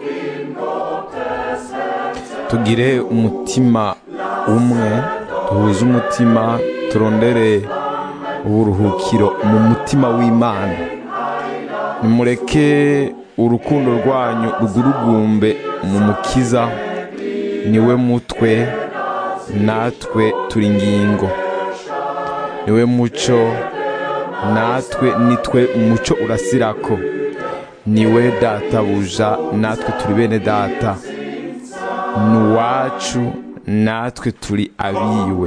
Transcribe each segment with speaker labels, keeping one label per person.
Speaker 1: tugire umutima umwe duhuze umutima turondere uburuhukiro mu mutima w'imana nimureke urukundo rwanyu rugurugumbe mu mukiza niwe mutwe natwe turi ingingo niwe muco natwe nitwe umuco urasirako niwe databuja natwe turi bene data ni uwacu natwe turi abiwe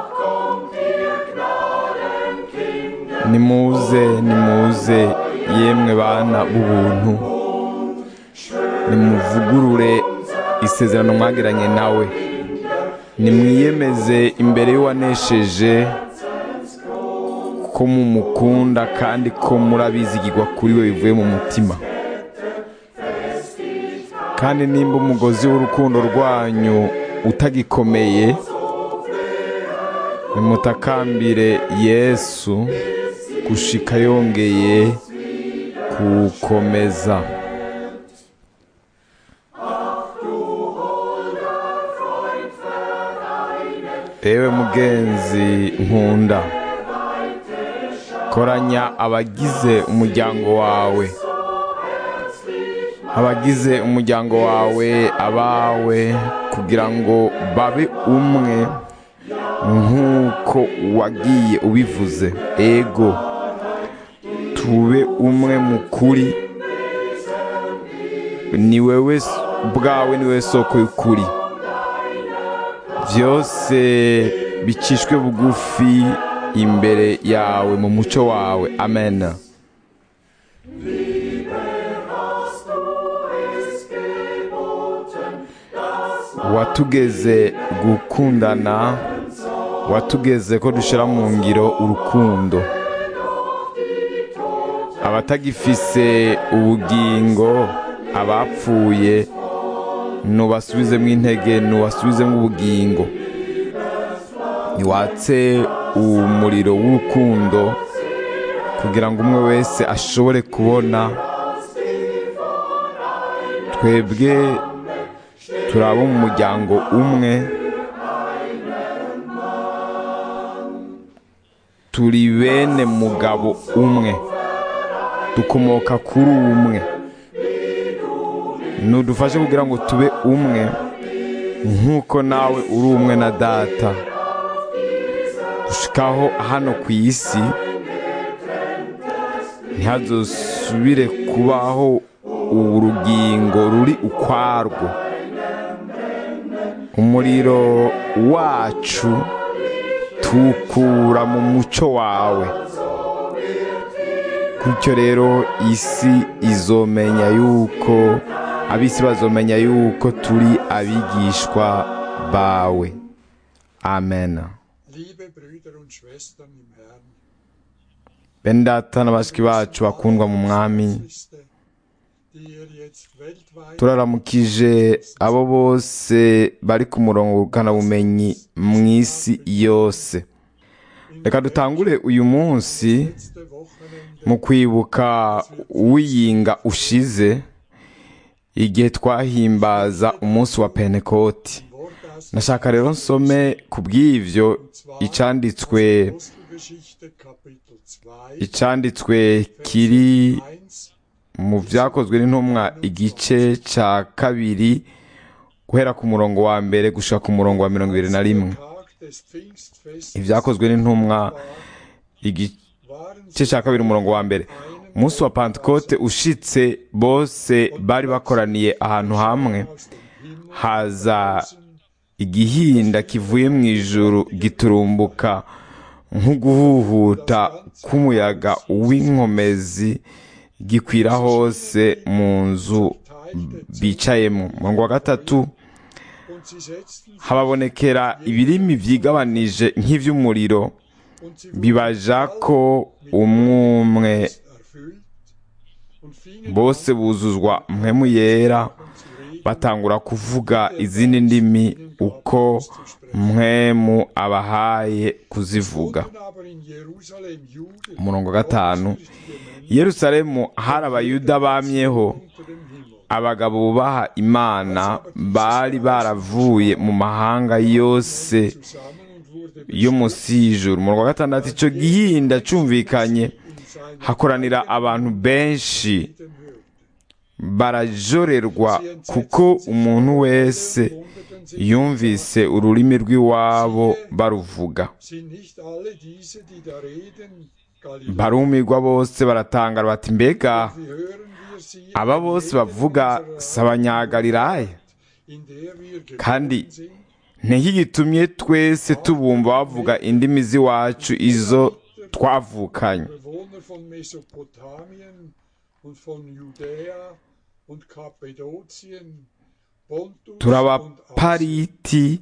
Speaker 1: nimuze nimuze yemwe bana b'ubuntu nimuvugurure isezerano mwagiranye nawe nimwiyemeze imbere y'uwanesheje ko mumukunda kandi ko murabizigirwa kuri we bivuye mu mutima kandi nimba umugozi w'urukundo rwanyu utagikomeye nimutakambire yesu gushika yongeye kuwukomeza ewe mugenzi nkunda koranya abagize umuryango wawe abagize umuryango wawe abawe kugira ngo babe umwe nk'uko wagiye ubivuze ego tube umwe mu kuri ni wewe bwawe ni wowe soko y'ukuri byose bicishwe bugufi imbere yawe mu muco wawe amen watugeze gukundana watugeze ko dushyira mu ngiro urukundo abatagifise ubugingo abapfuye nubasubizemo intege nubasubizemo ubugingo ntiwatse umuriro w'urukundo kugira ngo umwe wese ashobore kubona twebwe turi abo mu muryango umwe turi bene mugabo umwe dukomoka kuri umwe ntudufashe kugira ngo tube umwe nk'uko nawe uri umwe na data dushikaho hano ku isi ntihazosubire kubaho urugingo ruri ukwarwo umuriro wacu tukura mu muco wawe gutyo rero isi izomenya yuko abisi bazomenya yuko turi abigishwa bawe amen bene data na bashiki bacu bakundwa mu mwami turaramukije abo bose bari ku murongo bumenyi mu isi yose reka dutangure uyu munsi mu kwibuka wiyinga ushize igihe twahimbaza umunsi wa penekoti nashaka rero nsome ku bw'ibyo icanditswe icanditswe kiri mu byakozwe n'intumwa igice cya kabiri guhera ku murongo wa mbere gushaka ku murongo wa mirongo irindwi na rimwe ibyakozwe n'intumwa igice cya kabiri umurongo wa mbere umunsi wa pantekote ushitse bose bari bakoraniye ahantu hamwe haza igihinda kivuye mu ijuru giturumbuka nk'uguhuhuta k'umuyaga w'inkomezi gikwira hose mu nzu bicayemo umurongo wa gatatu hababonekera ibirimi byigabanije nk'iby'umuriro bibaja ko umwumwe bose buzuzwa mpemu yera batangura kuvuga izindi ndimi uko mwemu abahaye kuzivuga umurongo wa gatanu yerusalemu hari abayuda bamyeho abagabo bubaha imana bari baravuye mu mahanga yose
Speaker 2: zusammen und wurde
Speaker 1: yo munsi y'ijuru mu wa gatandatu icyo gihinda cyumvikanye hakoranira abantu benshi
Speaker 2: dem hörte.
Speaker 1: barajorerwa kuko umuntu wese
Speaker 2: Wunderten sich,
Speaker 1: yumvise ururimi rw'iwabo baruvuga
Speaker 2: sind nicht alle diese, die da reden, Galiläer?
Speaker 1: barumirwa bose baratangara bati mbega
Speaker 2: Wie hören wir sie
Speaker 1: aba
Speaker 2: in
Speaker 1: bose
Speaker 2: Gegenden
Speaker 1: bavuga
Speaker 2: unserer
Speaker 1: si abanyagalilaya
Speaker 2: in der wir
Speaker 1: kandi
Speaker 2: geboren sind?
Speaker 1: ntigitumye twese tubumva bavuga indimi z'iwacu izo twavukanye
Speaker 2: Bewohner von Mesopotamien und von Judäa und Kappadokien, Pontus
Speaker 1: turi
Speaker 2: und
Speaker 1: abapariti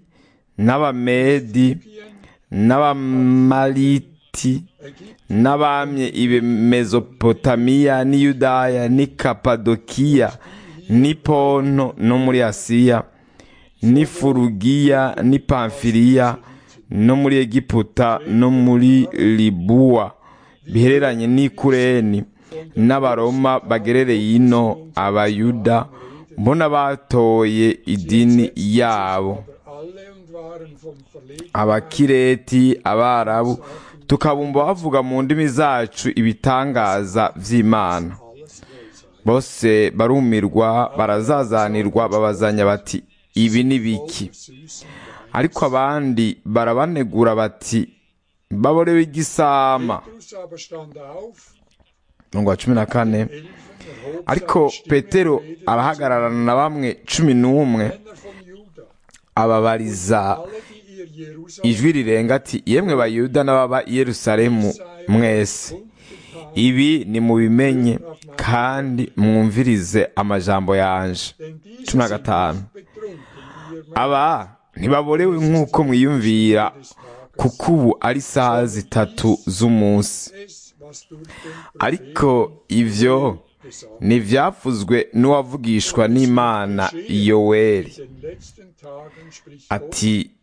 Speaker 1: n'abamedi
Speaker 2: Asien,
Speaker 1: n'abamaliti
Speaker 2: Ägypten,
Speaker 1: n'abamye ibe mezopotamiya n'i yudaya n'i kapadokiya n'i ponto no muri asiya n'i furugiya n'i pamfiriya no muri egiputa no muri libuwa bihereranye n'i kureni n'abaroma bagerereye ino abayuda mbona batoye idini yabo
Speaker 2: aber alle und waren vom Verlegen
Speaker 1: abakireti abarabu tukabumva bavuga mu ndimi zacu ibitangaza by'imana
Speaker 2: alles wohlsein.
Speaker 1: bose barumirwa barazazanirwa babazanya bati ibi ni biki
Speaker 2: Süßen
Speaker 1: ariko abandi barabanegura bati baborewe igisama
Speaker 2: Petrus aber stand auf,
Speaker 1: mirongo wa cumi na kane
Speaker 2: Elfen erhob
Speaker 1: ariko
Speaker 2: seine Stimme
Speaker 1: petero
Speaker 2: und redete
Speaker 1: arahagararana na bamwe cumi n'umwe
Speaker 2: zu Männern von Juda,
Speaker 1: ababariza
Speaker 2: alle, die ihr Jerusalem
Speaker 1: ijwi rirenga ati yemwe bayuda n'ababa i yerusalemu mwese
Speaker 2: kundgetan,
Speaker 1: ibi nimubimenye kandi mwumvirize amajambo yanje
Speaker 2: denn diese
Speaker 1: cumi na
Speaker 2: sind
Speaker 1: gatanu
Speaker 2: nicht betrunken, wie ihr
Speaker 1: aba ntibaborewe nk'uko mwiyumvira kuko ubu ari isaha zitatu z'umunsi
Speaker 2: es, was durch den
Speaker 1: ariko ivyo
Speaker 2: gesagt
Speaker 1: ntivyavuzwe n'uwavugishwa n'imana yoweri
Speaker 2: in den letzten Tagen spricht Gott,
Speaker 1: ati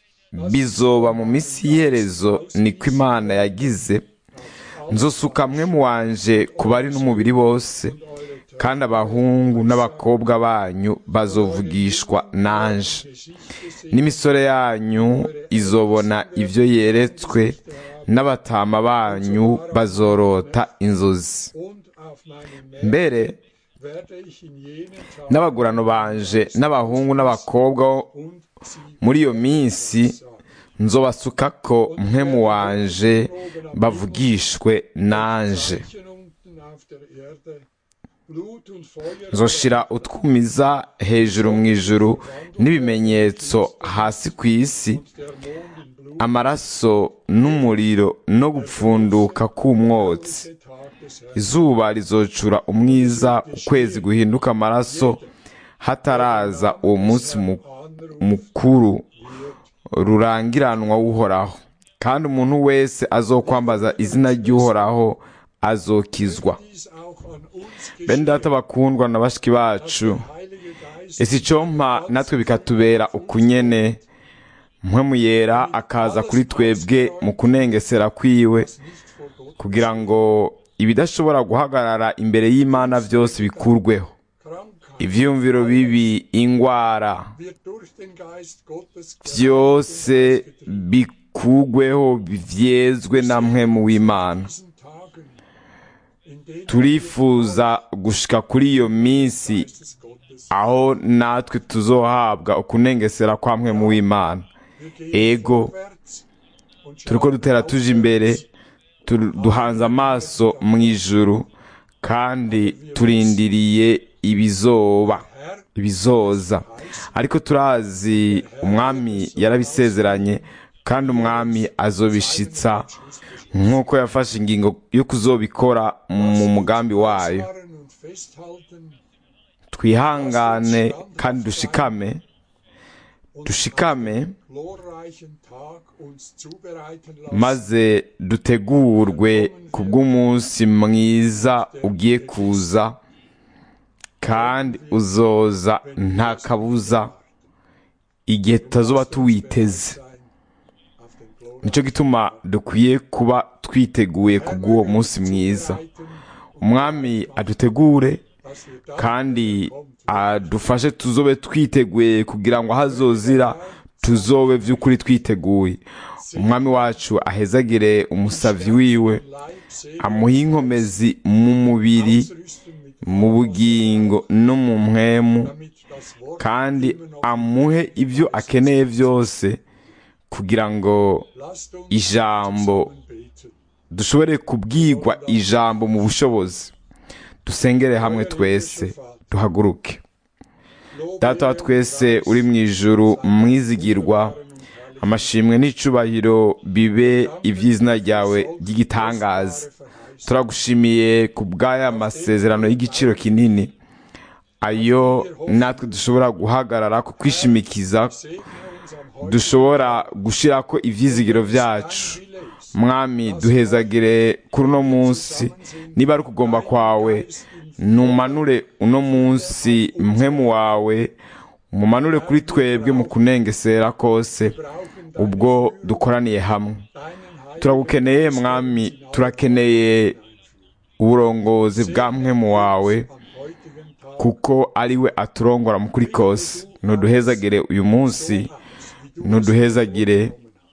Speaker 1: bizoba mu minsi y'iherezo niko imana yagize nzosuka mwe mu wanje ku bari n'umubiri bose kandi abahungu n'abakobwa banyu bazovugishwa nanje n'imisore yanyu izobona ibyo yeretswe n'abatama banyu bazorota inzozi
Speaker 2: und auf meinem
Speaker 1: mbere
Speaker 2: werde ich in jenen Tagen
Speaker 1: n'abagurano banje n'abahungu n'abakobwa
Speaker 2: und sie
Speaker 1: muri iyo minsi nzobasukako mwe mu wanje bavugishwe nanje
Speaker 2: Zeichen unten auf der Erde, Blut und Feuer
Speaker 1: nzoshira utwumiza hejuru mu ijuru n'ibimenyetso hasi ku isi
Speaker 2: der Mond in Blut,
Speaker 1: amaraso n'umuriro no gupfunduka k'umwotsi
Speaker 2: der Tag des Herrn.
Speaker 1: izuba rizocura umwiza ukwezi guhinduka amaraso hataraza uwo munsi mu-
Speaker 2: Anruf
Speaker 1: mukuru
Speaker 2: wird
Speaker 1: rurangiranwa w'uhoraho kandi umuntu wese azokwambaza izina ry'uhoraho azokizwa
Speaker 2: dies auch an uns
Speaker 1: bene data bakundwa na bashiki bacu
Speaker 2: Heilige Geist
Speaker 1: ese icompa natwe bikatubera ukunyene mpwemu yera akaza kuri twebwe mu kunengesera kwiwe
Speaker 2: nicht vor Gott
Speaker 1: kugira ngo ibidashobora guhagarara imbere y'imana byose bikurweho
Speaker 2: Krankheit
Speaker 1: ivyiyumviro bibi ingwara
Speaker 2: wird durch den Geist Gottes
Speaker 1: byose bikugweho byezwe na mpwemu w'imana
Speaker 2: diesen Tagen, in denen
Speaker 1: turifuza gushika kuri iyo minsi
Speaker 2: des Gottes
Speaker 1: aho natwe tuzohabwa ukunengesera kwa mpwemu w'imana
Speaker 2: wir gehen
Speaker 1: ego
Speaker 2: vorwärts und
Speaker 1: turiko
Speaker 2: schauen
Speaker 1: dutera tuje imbere tu- duhanze amaso mu ijuru kandi turindiriye ibizoba
Speaker 2: Herr
Speaker 1: ibizoza ariko turazi umwami yarabisezeranye kandi umwami azobishitsa nk'uko yafashe ingingo yo kuzobikora mu mugambi wayo
Speaker 2: ausharren und festhalten
Speaker 1: twihangane kandi dushikame dushikame
Speaker 2: glorreichen Tag uns zubereiten lassen
Speaker 1: maze dutegurwe ku bw'umunsi mwiza ugiye kuza kandi uzoza nta kabuza igihe tutazoba tuwiteze
Speaker 2: sein auf den glorreichen
Speaker 1: nicyo gituma dukwiye kuba twiteguye ku bw'uwo munsi mwiza umwami adutegure
Speaker 2: dass wir dann,
Speaker 1: kandi
Speaker 2: wenn er kommt,
Speaker 1: adufashe tuzobe twiteguye kugira ngo ahazozira tuzobe by'ukuri twiteguye umwami wacu ahezagire umusavyi wiwe
Speaker 2: Leib segnen,
Speaker 1: amuhe inkomezi mu mubiri
Speaker 2: ausrüsten mit
Speaker 1: mu bugingo no mu mpwemu
Speaker 2: damit das Wort
Speaker 1: kandi
Speaker 2: immer noch
Speaker 1: amuhe ibyo akeneye byose kugira ngo
Speaker 2: Lasst uns
Speaker 1: ijambo
Speaker 2: zusammen beten.
Speaker 1: dushobore kubwirwa ijambo mu bushobozi dusengere hamwe twese duhaguruke
Speaker 2: Lob,
Speaker 1: data wa
Speaker 2: Ehre und
Speaker 1: twese
Speaker 2: Preis
Speaker 1: uri mu ijuru mwizigirwa amashimwe n'icubahiro bibe iby'izina ryawe ry'igitangaza turagushimiye ku bw'aya masezerano y'igiciro kinini ayo natwe dushobora guhagarara ku kwishimikiza
Speaker 2: Segne uns am heutigen
Speaker 1: dushobora gushyira ko ibyizigiro byacu mwami duhezagire kuri uno munsi niba ari ukugomba kwawe numanure uno munsi mpwemu wawe umumanure kuri twebwe mu kunengesera kose ubwo dukoraniye hamwe turagukeneye mwami turakeneye uburongozi bwa mpwemu wawe
Speaker 2: am heutigen Tag
Speaker 1: kuko ari we aturongora mu kuri kose nuduhezagire uyu munsi nuduhezagire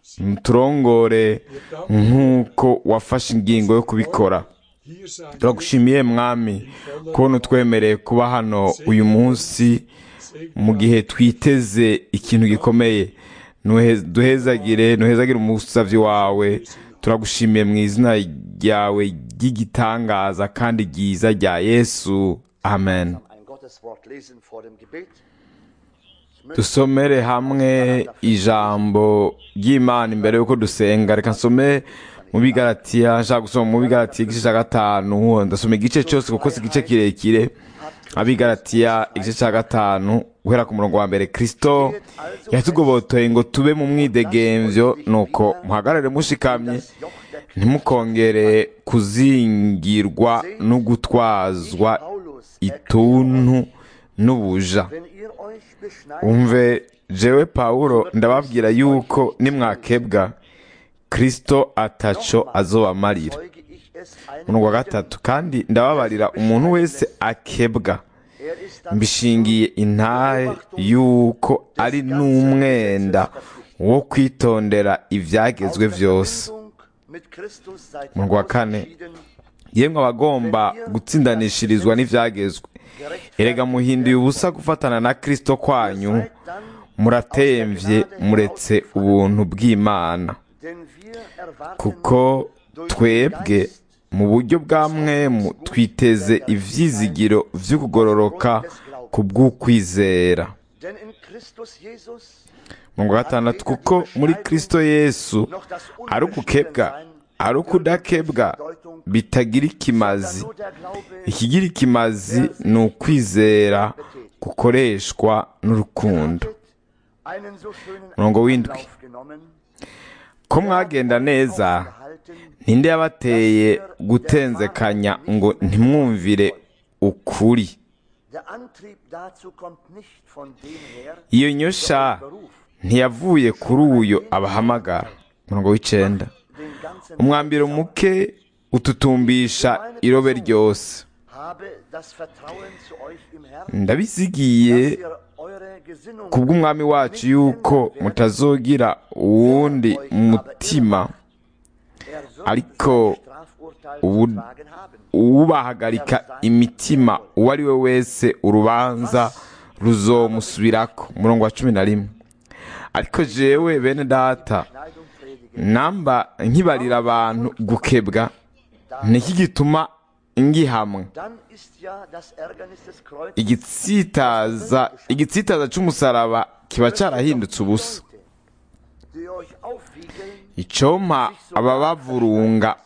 Speaker 1: turongore nk'uko wafashe ingingo yo kubikora
Speaker 2: hier sein
Speaker 1: turagushimiye mwami kubona utwemereye kuba hano uyu munsi mu gihe twiteze ikintu gikomeye Nuhe- duhezagire nuhezagire umusavyi wawe turagushimiye mu izina ryawe ry'igitangaza kandi ryiza rya yesu amen
Speaker 3: ein Gotteswort lesen vor dem Gebet. Ich möchte
Speaker 1: dusomere hamwe ijambo ry'imana imbere y'uko dusenga reka nsome mu bigaratiya nshaka gusoma mu bigaratiya igice cya gatanu ndasoma igice cyose kuko si igice kirekire abigaratiya igice cya gatanu guhera ku murongo wa mbere kirisito yatugobotoye ngo tube mu mwidegemvyo nuko muhagarare mushikamye ntimukongere kuzingirwa no gutwazwa ituntu n'ubuja
Speaker 3: wenn ihr euch beschneidet,
Speaker 1: umve jewe pawulo ndababwira yuko nimwakebwa kristo ataco azobamarira
Speaker 3: zeuge ich es einem
Speaker 1: umurongo wa
Speaker 3: bestimmten.
Speaker 1: gatatu kandi ndababarira umuntu wese akebwa
Speaker 3: Er ist dann
Speaker 1: mbishingiye intahe yuko ari n'umwenda wo kwitondera ibyagezwe byose
Speaker 3: Verbindung mit Christus seid ihr
Speaker 1: Umurongo wa kane.
Speaker 3: ausgeschieden,
Speaker 1: yemwe abagomba gutsindanishirizwa n'ibyagezwe erega muhinduye ubusa gufatana na kristo kwanyu
Speaker 3: seid dann
Speaker 1: muratemvye muretse ubuntu bw'imana
Speaker 3: denn wir erwarten
Speaker 1: kuko twebwe mu buryo bwa mwemu twiteze ivyizigiro vy'ukugororoka ku bw'ukwizera
Speaker 3: denn in Christus Jesus
Speaker 1: mu wa gatandatu kuko muri kristo yesu
Speaker 3: noch das
Speaker 1: ari ukukebwa ari ukudakebwa bitagira ikimazi
Speaker 3: nur der Glaube
Speaker 1: ikigira ikimazi ni ukwizera gukoreshwa n'urukundo
Speaker 3: einen so schönen
Speaker 1: Murongo w'indwi.
Speaker 3: Anlauf genommen,
Speaker 1: ko mwagenda neza
Speaker 3: gehalten,
Speaker 1: ninde yabateye gutenzekanya ngo ntimwumvire ukuri
Speaker 3: der Antrieb dazu kommt nicht von dem her,
Speaker 1: iyo nyosha
Speaker 3: Beruf,
Speaker 1: ntiyavuye kuri uyo abahamagara murongo w'icenda
Speaker 3: den ganzen
Speaker 1: umwambiro muke ututumbisha irobe ryose
Speaker 3: habe das Vertrauen zu euch im Herrn,
Speaker 1: ndabizigiye
Speaker 3: dass ihr eure Gesinnung
Speaker 1: kubw'umwami wacu yuko mutazogira uwundi mutima
Speaker 3: er soll
Speaker 1: ariko
Speaker 3: sein Strafurteil
Speaker 1: ubu-
Speaker 3: zu tragen haben.
Speaker 1: ubahagarika imitima uwo ari we wese urubanza ruzomusubirako umurongo wa cumi na rimwe ariko jewe bene data
Speaker 3: Schneidung predigen,
Speaker 1: namba nkibarira abantu gukebwa niki gituma ngihamwe
Speaker 3: dann ist ja das Ärgernis des Kreuzes
Speaker 1: igitsitaza igitsitaza c'umusaraba kiba carahindutse ubusa
Speaker 3: die euch aufwiegeln,
Speaker 1: icompa ababavurunga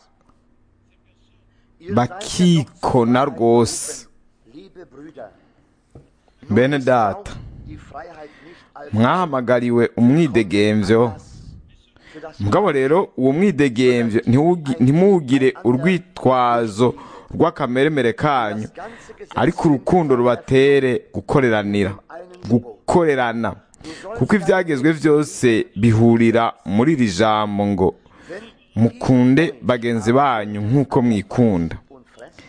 Speaker 3: ihr
Speaker 1: bakikona
Speaker 3: seid ja noch zu
Speaker 1: rwose
Speaker 3: liebe Brüder,
Speaker 1: bene data
Speaker 3: die Freiheit nicht als
Speaker 1: mwahamagariwe umwidegemvyo
Speaker 3: für das
Speaker 1: mugabo rero uwo mwidegemvyo ntiwugi- ntimuwugire urwitwazo rw'akameremere kanyu
Speaker 3: ganze Gesetz
Speaker 1: ariko urukundo rubatere gukoreranira gukorerana kuko ibyagezwe byose bihurira muri iri jambo ngo mukunde bagenzi banyu nk'uko mwikunda
Speaker 3: und Fress,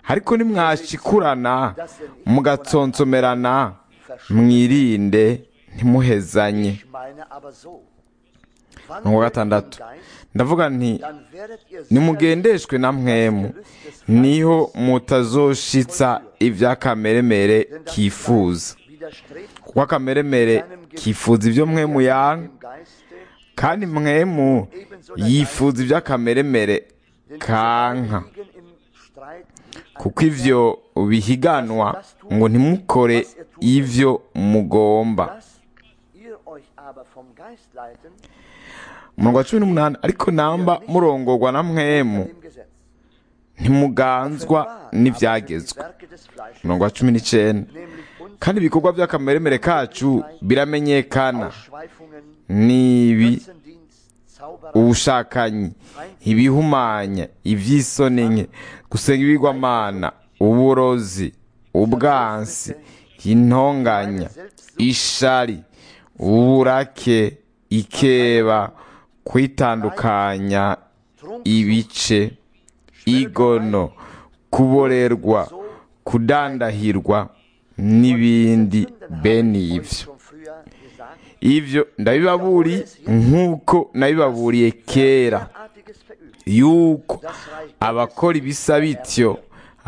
Speaker 1: ariko nimwashikurana mugatsonsomerana mwirinde ntimuhezanye
Speaker 3: Ich meine aber so. Wann
Speaker 1: Umurongo wa
Speaker 3: ihr
Speaker 1: gatandatu
Speaker 3: im Geist,
Speaker 1: ndavuga nti
Speaker 3: dann werdet ihr
Speaker 1: nimugendeshwe na mwemu niho mutazoshitsa iby'akameremere kifuza
Speaker 3: widerstrebt
Speaker 1: kuko akameremere kifuza ibyo mwemu yanga
Speaker 3: dem Geiste,
Speaker 1: kandi mwemu yifuza iby'akameremere
Speaker 3: denn
Speaker 1: kanka
Speaker 3: diese liegen im Streit mit
Speaker 1: kuko ivyo bihiganwa ngo ntimukore ivyo mugomba
Speaker 3: Lasst ihr euch aber vom Geist leiten,
Speaker 1: umurongo wa cumi n'umunani ariko namba murongorwa na mwemu
Speaker 3: dem Gesetz.
Speaker 1: ntimuganzwa
Speaker 3: Offenbar aber sind
Speaker 1: n'ivyagezwe
Speaker 3: die Werke des Fleisches,
Speaker 1: umurongo wa cumi n'icenda
Speaker 3: nämlich uns
Speaker 1: kandi ibikorwa by'akameremere kacu biramenyekana
Speaker 3: Ausschweifungen,
Speaker 1: nibi
Speaker 3: Götzendienst, Zauberei,
Speaker 1: ubushakanyi ibihumanya iby'isoni nke gusenga ibigwamana uburozi ubwansi intonganya ishari uburake ikeba kwitandukanya ibice igono kuborerwa kudandahirwa n'ibindi bene ibyo
Speaker 3: schon früher gesagt,
Speaker 1: ibyo ndabibaburi nk'uko nabibaburiye kera
Speaker 3: artiges verübt.
Speaker 1: yuko abakora ibisa bityo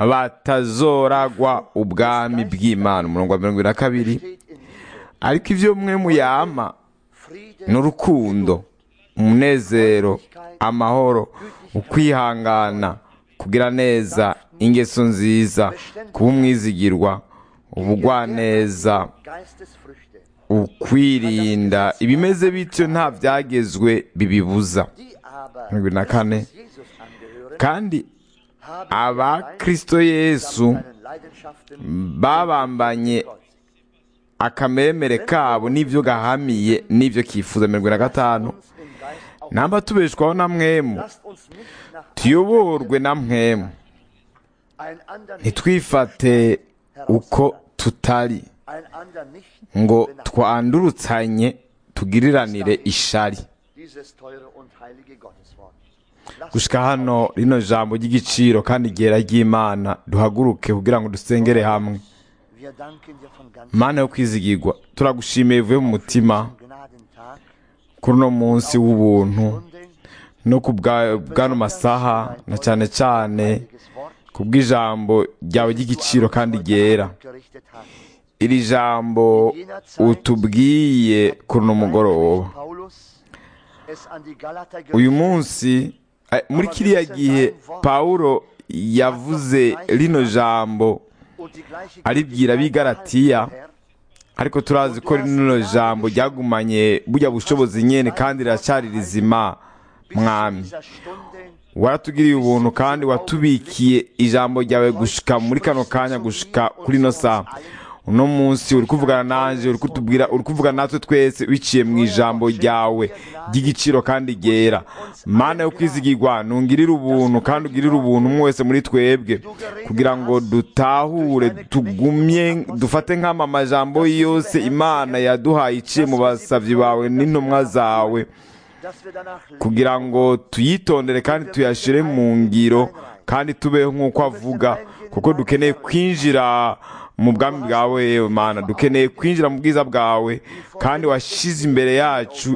Speaker 1: batazoragwa ubwami bw'imana umurongo wa mirongo irindwi na kabiri
Speaker 3: Steht in Liebe,
Speaker 1: ariko ibyo mwe muyama
Speaker 3: Friede,
Speaker 1: n'urukundo umunezero amahoro ukwihangana kugira neza ingeso nziza kuba umwizigirwa ubugwaneza
Speaker 3: Geistesfrüchte,
Speaker 1: ukwirinda ibimeze bityo nta byagezwe bibibuza
Speaker 3: die aber
Speaker 1: Mirongo irindwi na kane
Speaker 3: Christus Jesus angehören,
Speaker 1: kandi
Speaker 3: haben
Speaker 1: aba kristo yesu
Speaker 3: seinen Leidenschaften
Speaker 1: babambanye akameremere kabo n'ibyo gahamiye n'ibyo kifuza mirongo na gatanu
Speaker 3: uns im Geist auch.
Speaker 1: namba tubeshwaho na mwemu
Speaker 3: Lasst uns nicht nach
Speaker 1: tuyoborwe na mwemu
Speaker 3: einander nicht,
Speaker 1: ntitwifate uko tutari
Speaker 3: einander nicht
Speaker 1: ngo
Speaker 3: benachten.
Speaker 1: twandurutsanye tugiriranire ishari
Speaker 3: dieses teure und heilige Gotteswort. Lasst
Speaker 1: gushika hano rino jambo ry'igiciro kandi ryera ry'imana duhaguruke kugira ngo dusengere hamwe
Speaker 3: wir danken dir von ganzem
Speaker 1: mana yo kwizigirwa turagushimiye bivuye mu mutima
Speaker 3: Gnadentag
Speaker 1: kuri uno munsi w'ubuntu
Speaker 3: Stunde,
Speaker 1: no ku bwa- bw'ano masaha na cyane cyane
Speaker 3: heiliges Wort
Speaker 1: ku bw'ijambo ryawe ry'igiciro kandi ryera
Speaker 3: gerichtet hast.
Speaker 1: iri jambo utubwiye kuri uno mugoroba
Speaker 3: Paulus es an die Galater
Speaker 1: uyu
Speaker 3: gerichtet,
Speaker 1: munsi eh, muri kiriya gihe pawulo yavuze rino jambo
Speaker 3: und die gleiche
Speaker 1: aribwira ab'i Galatiya,
Speaker 3: Herr,
Speaker 1: ariko turazi ko rino jambo ryagumanye burya bushobozi nyene kandi riracyari rizima
Speaker 3: bis zu
Speaker 1: mwami
Speaker 3: dieser Stunde
Speaker 1: waratugiriye ubuntu kandi watubikiye ijambo ryawe gushika muri kano kanya gushika kuri ino saha uno munsi uri kuvugana nanje uri kutubwira uri kuvugana natwe twese biciye mu ijambo ryawe ry'igiciro kandi ryera mana yo kwizigirwa nungirire ubuntu kandi ugirire ubuntu umwe wese muri twebwe kugira ngo dutahure tugumye dufate nk'ama majambo yose imana yaduhaye iciye mu basavyi bawe n'intumwa zawe
Speaker 3: dass wir danach
Speaker 1: kugira ngo tuyitondere kandi tuyashire mu ngiro kandi tubeho nk'uko avuga kuko dukeneye kwinjira mu bwami bwawe yewe mana dukeneye kwinjira mu bwiza bwawe kandi washize imbere yacu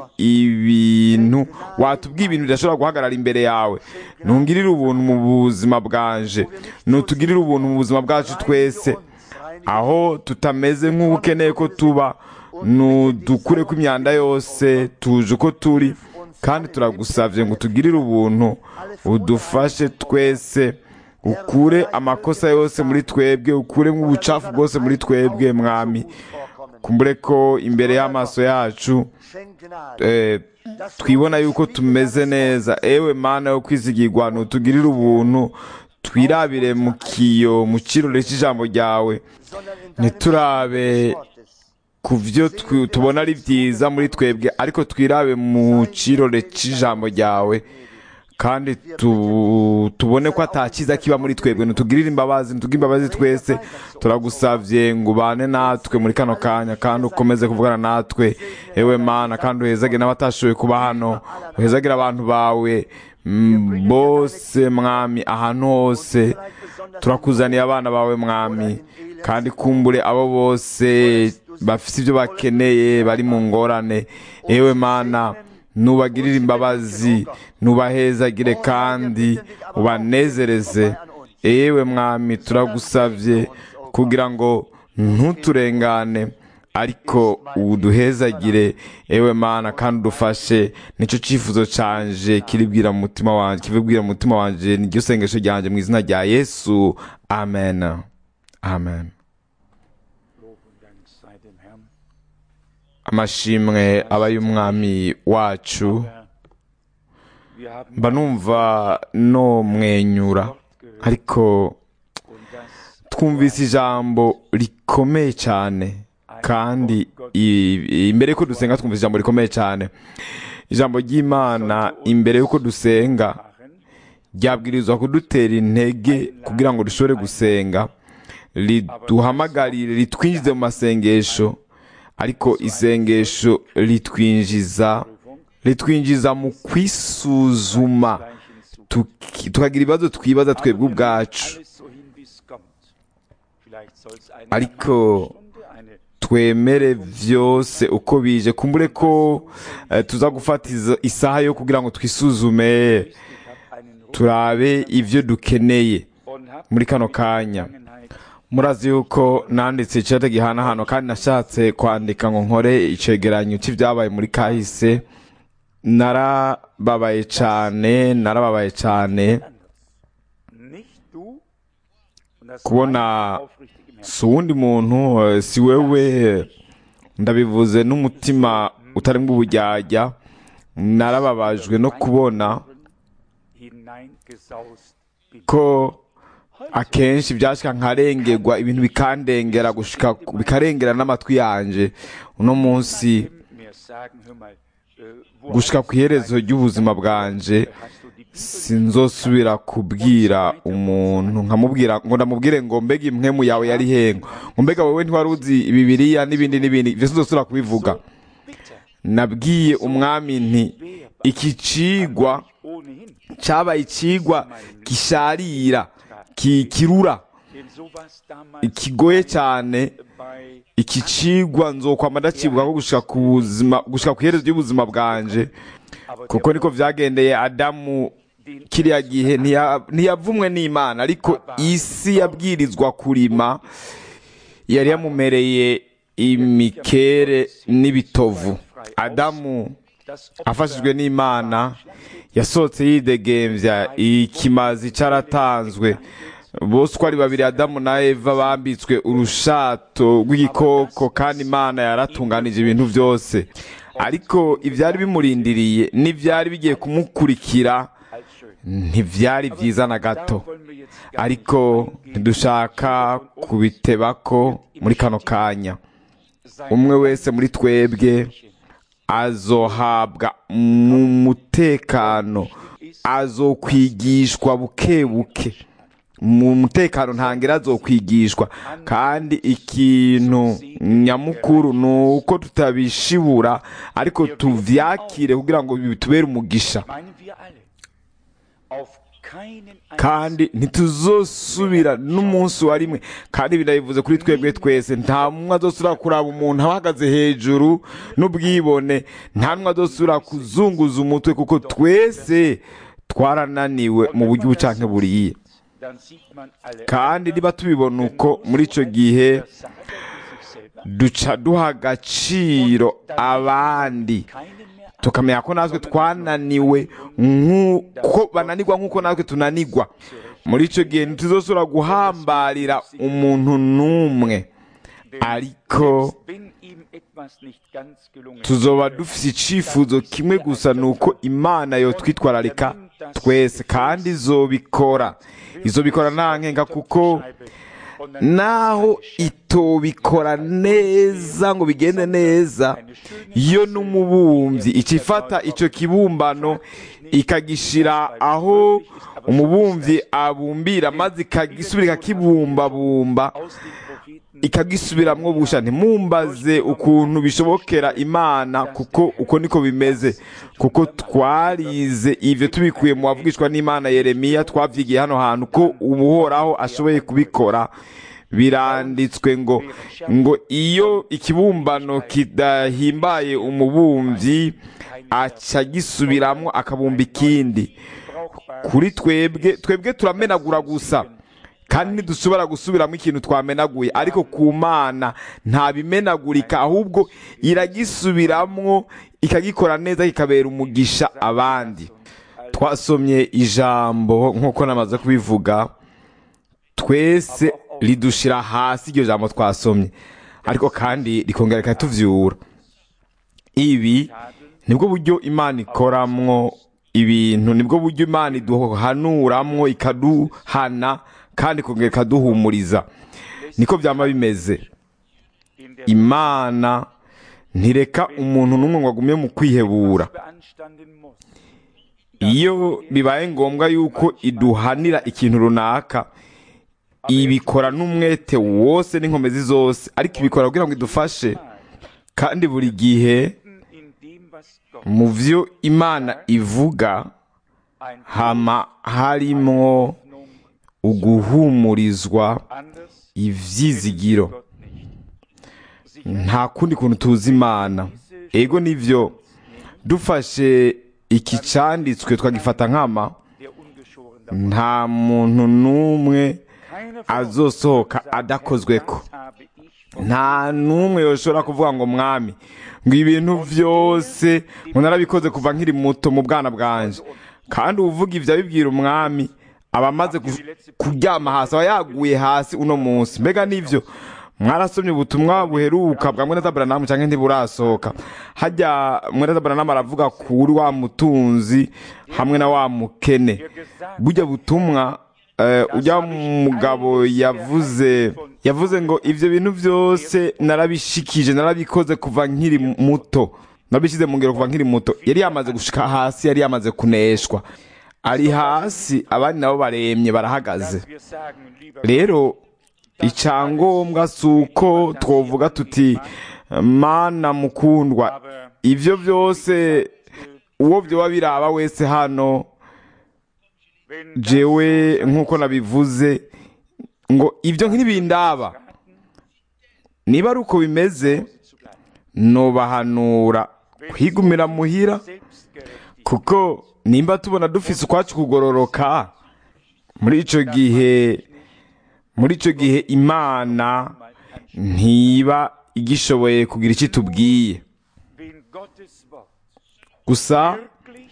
Speaker 1: ibintu watubwiye ibintu bidashobora guhagarara imbere yawe ntungirire ubuntu mu buzima bwanje ntutugirire ubuntu mu buzima bwacu twese aho tutameze nk'uko ukeneye ko tuba nudukure ko imyanda yose tuje uko turi kandi turagusabye ngo tugirire ubuntu udufashe twese ukure amakosa yose muri twebwe ukure ubucafu bwose muri twebwe mwami kumbure ko imbere y'amaso yacu
Speaker 3: schenk Gnade,
Speaker 1: eh, twibona yuko tumeze neza ewe mana yo kwizigirwa ntutugirire ubuntu twirabire mu kiyo mu kirore cy'ijambo ryawe
Speaker 3: sondern in deinem
Speaker 1: ntiturabe
Speaker 3: Licht des Wortes.
Speaker 1: ku byo twi- tubona ari byiza muri twebwe ariko twirabe mu kirore cy'ijambo ryawe kandi tu- tubone ko atakiza kiba muri twebwe ntitugirire imbabazi ntitugire imbabazi twese turagusavye ngo ubane natwe muri kano kanya kandi ukomeze kuvugana natwe ewe mana kandi uhezage n'abatashoboye kuba hano uhezagire abantu bawe mm, bose mwami ahantu hose turakuzaniye abana bawe mwami kandi kumbure abo bose bafite ibyo bakeneye bari mu ngorane yewe mana nubagirire imbabazi nubahezagire kandi ubanezereze yewe mwami turagusabye kugira ngo ntuturengane ariko uduhezagire ewe mana kandi udufashe nicyo cyifuzo canje kiribwira mu mutima wanje kibibwira mu mutima wanje niryo sengesho ryanje mu izina rya yesu amen amen
Speaker 4: Lob und Dank sei dem Herrn.
Speaker 1: amashimwe aba y'umwami wacu
Speaker 4: Ja. Wir haben
Speaker 1: mba numva no mwenyura
Speaker 4: Wort gehört
Speaker 1: ariko
Speaker 4: und das
Speaker 1: twumvise ijambo rikomeye cyane kandi i- imbere y'uko dusenga twumvise ijambo rikomeye cyane ijambo ry'imana imbere y'uko dusenga
Speaker 4: machen,
Speaker 1: ryabwirizwa kudutera intege kugira ngo dushobore gusenga riduhamagarire ritwinjize mu masengesho ariko isengesho ritwinjiza ritwinjiza mu kwisuzuma tuki- tukagira ibibazo twibaza twebwe ubwacu
Speaker 4: alles so hin, wie es kommt. Vielleicht soll es eine
Speaker 1: Ariko-
Speaker 4: halbe Stunde, eine
Speaker 1: twemere vyose uko bije kumbure ko eh, tuza gufata iza- isaha yo kugira ngo twisuzume
Speaker 4: ich habe einen Ruf
Speaker 1: turabe ivyo dukeneye
Speaker 4: und habe
Speaker 1: muri kano kanya
Speaker 4: Vergangenheit
Speaker 1: murazi yuko nanditse icete gihanahano kandi nashatse kwandika ngo nkore icegeranyo c'ivyabaye muri kahise narababaye cane narababaye cane
Speaker 4: nicht du und das
Speaker 1: Kubona
Speaker 4: meine ich aufrichtig im Herzen.
Speaker 1: si uwundi muntu eh, si wewe ndabivuze n'umutima utarimwo ubujyajya narababajwe no kubona
Speaker 4: hineingesaust bin.
Speaker 1: ko akenshi byashika nkarengerwa ibintu bikandengera gushika bikarengera n'amatwi yanje uno munsi
Speaker 4: mir sagen, hör mal, äh, wo
Speaker 1: gushika
Speaker 4: hast
Speaker 1: ku
Speaker 4: du
Speaker 1: iherezo
Speaker 4: dein-
Speaker 1: ry'ubuzima bwanje
Speaker 4: hast du die Bibel
Speaker 1: sinzosubira kubwira umuntu nkamubwira ngo ndamubwire ngo mbega impwemu yawe yari hengo ngo mbega wowe ntiwari uzi bibiriya n'ibindi n'ibindi ivyo sinzosubira kubivuga
Speaker 4: bitter,
Speaker 1: nabwiye umwami nti iki cigwa
Speaker 4: ohnehin,
Speaker 1: cabaye icigwa gisharira ki- kirura
Speaker 4: denn so war es damals
Speaker 1: kigoye cyane
Speaker 4: bei
Speaker 1: iki cigwa nzokwama ndacibuka ko gushika ku buzima gushika ku iherezo ry'ubuzima bwanje
Speaker 4: aber
Speaker 1: kuko niko vyagendeye adamu
Speaker 4: den
Speaker 1: kiriya gihe ntiya- ntiyavumwe n'imana ariko isi yabwirizwa kurima yari yamumereye imikere n'ibitovu adamu
Speaker 4: das
Speaker 1: afashijwe n'imana yasohotse yidegemvya ikimazi caratanzwe bose uko ari babiri adamu na eva bambitswe urushato rw'igikoko kandi imana yaratunganije ibintu byose ariko ivyari bimurindiriye n'ivyari bigiye kumukurikira
Speaker 4: als schön.
Speaker 1: ntivyari vyiza na gato
Speaker 4: Da wollen wir jetzt gar
Speaker 1: ariko ntidushaka kubitebako muri kano kanya
Speaker 4: sein
Speaker 1: umwe wese muri twebwe azohabwa mu mutekano azokwigishwa buke buke mu mutekano ntangira azokwigishwa kandi ikintu nyamukuru ni uko tutabishibura ariko tuvyakire kugira ngo bitubere umugisha
Speaker 4: meinen wir alle. Auf keinen
Speaker 1: kandi ntituzosubira n'umunsi wa rimwe kandi birabivuze kuri twebwe twese nta mumwe azosubira kuraba umuntu ahagaze hejuru n'ubwibone nta n'umwe azosubira kuzunguza umutwe kuko twese twarananiwe mu buryo ubu canke buriye
Speaker 4: dann sieht man alle
Speaker 1: kandi niba tubibona uko muri ico gihe
Speaker 4: Versager für sich selber.
Speaker 1: duca duha agaciro abandi
Speaker 4: Keinen mehr an.
Speaker 1: tukamenya ko natwe twananiwe nk'uko bananirwa nk'uko natwe tunanirwa muri icyo gihe ntituzosubira guhambarira umuntu n'umwe ariko
Speaker 4: Wenn ihm etwas nicht ganz gelungen
Speaker 1: tuzoba dufise icifuzo kimwe gusa ni uko imana yo twitwararika twese kandi izobikora izobikora nta nkenga kuko naho itobikora neza ngo bigende neza yo n'umubumbyi ikifata icyo kibumbano ikagishira aho umubumbyi abumbira maze ikagisubira ikakibumbabumba
Speaker 4: aus den Propheten
Speaker 1: ikagisubiramwo busha ntimumbaze ukuntu bishobokera imana kuko uko niko bimeze kuko twarize ivyo tubikuye mu bavugishwa n'imana yeremiya twavyigiye hano hantu ko ubuhoraho ashoboye kubikora biranditswe ngo ngo iyo ikibumbano kidahimbaye umubumvyi aca gisubiramwo akabumba ikindi kuri twebwe twebwe turamenagura gusa kandi ntidushobora gusubiramo ikintu twamenaguye ariko ku mana nta bimenagurika ahubwo iragisubiramwo ikagikora neza kikabera umugisha abandi twasomye ijambo nk'uko namaze kubivuga twese ridushira hasi iryo jambo twasomye ariko kandi rikongera rikatuvyura ibi nibwo buryo imana ikoramwo ibintu nibwo buryo imana iduhanuramwo ikaduhana kandi ikongera ikaduhumuriza niko byama bimeze
Speaker 4: in der
Speaker 1: imana ntireka umuntu n'umwe ngo agume mu kwihebura
Speaker 4: beanstanden muss.
Speaker 1: iyo bibaye ngombwa yuko iduhanira ikintu runaka ibikora n'umwete wose n'inkomezi zose ariko ibikora kugira ngo idufashe kandi buri gihe
Speaker 4: In dem, was Gott
Speaker 1: mu vyo imana ivuga
Speaker 4: ein
Speaker 1: hama harimwo
Speaker 4: Hoffnung
Speaker 1: uguhumurizwa
Speaker 4: anders
Speaker 1: ivyizigiro
Speaker 4: Gott nicht. Sicher
Speaker 1: nta kundi kuntu tuzi imana ego nivyo dufashe iki canditswe twagifata nkama
Speaker 4: der ungeschoren davon.
Speaker 1: nta muntu n'umwe
Speaker 4: Keiner von uns
Speaker 1: azosohoka
Speaker 4: sagt,
Speaker 1: adakozweko
Speaker 4: das habe ich von
Speaker 1: nta n'umwe yoshobora kuvuga ngo mwami ngo ibintu vyose ngo narabikoze kuva nkiri muto mu bwana bwanje kandi uvuga ivyo abibwira umwami aba amaze ku- kuryama hasi aba yaguye hasi uno munsi mbega nivyo mwarasomye ubutumwa buheruka bwa mwene zaburanamu canke ntiburasohoka hajya mwene zaburanamu aravuga kuri wa mutunzi hamwe na wa mukene burya butumwa eh, ujya mugabo yavuze yavuze ngo ivyo bintu vyose narabishikije narabikoze kuva nkiri muto nabishyize mu ngero kuva nkiri muto yari yamaze gushika hasi yari yamaze kuneshwa ari hasi abandi nabo baremye barahagaze
Speaker 4: wir sagen, lieber
Speaker 1: rero icyangombwa si uko twovuga tuti mana mukundwa
Speaker 4: aber
Speaker 1: ivyo byose uwo vyoba biraba wese hano
Speaker 4: wenn
Speaker 1: jewe nk'uko nabivuze ngo ibyo ntibindaba niba ari uko bimeze nobahanura kwigumira muhira
Speaker 4: selbstgerechtigt
Speaker 1: kuko nimba tubona dufise ukwacu kugororoka muri ico gihe muri ico gihe imana ntiba igishoboye kugira icyo itubwiye
Speaker 4: wenn Gottes Wort
Speaker 1: gusa
Speaker 4: wirklich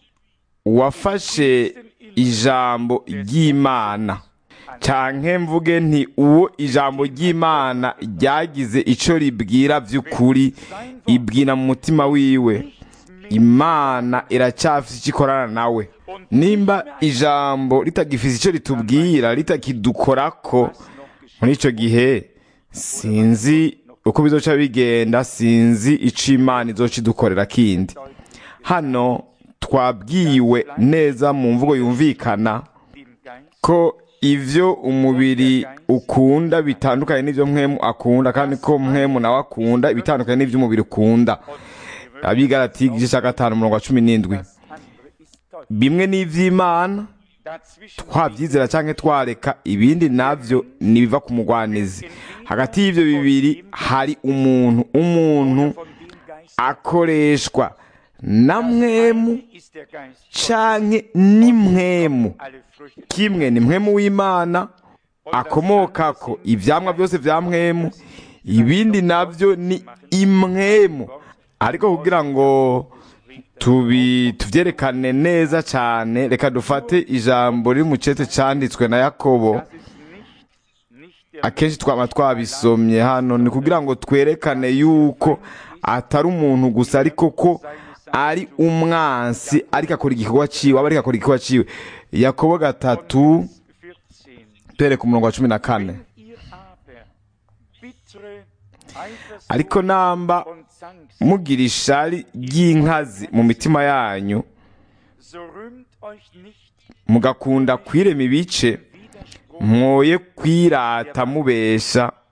Speaker 1: uwafashe ijambo ry'imana canke mvuge nti uwo ijambo ry'imana ryagize ico ribwira vy'ukuri ibwira mu mutima wiwe imana iracyafise icyo ikorana nawe nimba ijambo ritagifise icyo ritubwira ritakidukorako muri ico gihe sinzi uko bizoca bigenda sinzi ico imana izoca idukorera kindi hano twabwiwe neza mu mvugo yumvikana
Speaker 4: dem Geist
Speaker 1: ko ivyo umubiri ukunda bitandukanye n'ivyo mwemu akunda kandi ko mwemu nawe akunda ibitandukanye n'ivyo umubiri ukunda abigarati igice cya gatanu umurongo wa cumi n'indwi
Speaker 4: das andere ist Gott.
Speaker 1: bimwe n'ivy'imana
Speaker 4: Dazwischen
Speaker 1: twabyizera canke twareka ibindi navyo nibiva ku mugwanizi hagati y'ivyo bibiri hari umuntu umuntu
Speaker 4: von dem Geist
Speaker 1: akoreshwa na mwemu
Speaker 4: ist der Geist
Speaker 1: canke ni mwemu
Speaker 4: alle Früchte
Speaker 1: kimwe ni mwemu w'imana akomokako ivyamwa byose vya mwemu ibindi navyo ni imwemu ariko kugira ngo tubi tuvyerekane neza cane reka dufate ijambo riri mu cete canditswe na yakobo
Speaker 4: das ist nicht, nicht der
Speaker 1: akenshi twaba twabisomye hano ni kugira ngo twerekane yuko atari umuntu gusa ariko ko ari umwansi ariko akora igikorwa ciwe aba ariko akora igikorwa ciwe yakobo gatatu
Speaker 4: 14.
Speaker 1: duhere ku murongo wa cumi na kane
Speaker 4: Ihr aber bittere Eifersucht
Speaker 1: ariko namba
Speaker 4: und Zanks,
Speaker 1: mugira ishari ry'inkazi mu mitima yanyu
Speaker 4: so rühmt euch nicht
Speaker 1: mugakunda kwirema ibice
Speaker 4: Widerspruch
Speaker 1: mwoye kwirata mubesha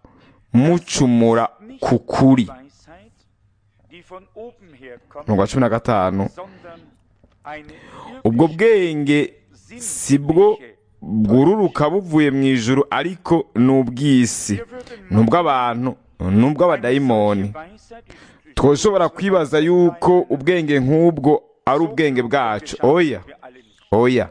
Speaker 1: mucumura ku kuri
Speaker 4: Weisheit, die von oben her kommt,
Speaker 1: umurongo wa cumi na gatanu
Speaker 4: sondern eine
Speaker 1: ubwo
Speaker 4: wirklich
Speaker 1: bwenge si bwo bwururuka buvuye mu ijuru ariko ni ubw'isi ni ubw'abantu ni ubw'abadayimoni
Speaker 4: Weisheit ist
Speaker 1: twashobora kwibaza yuko ubwenge nk'ubwo ari ubwenge bwacu oya
Speaker 4: wir alle nicht.
Speaker 1: oya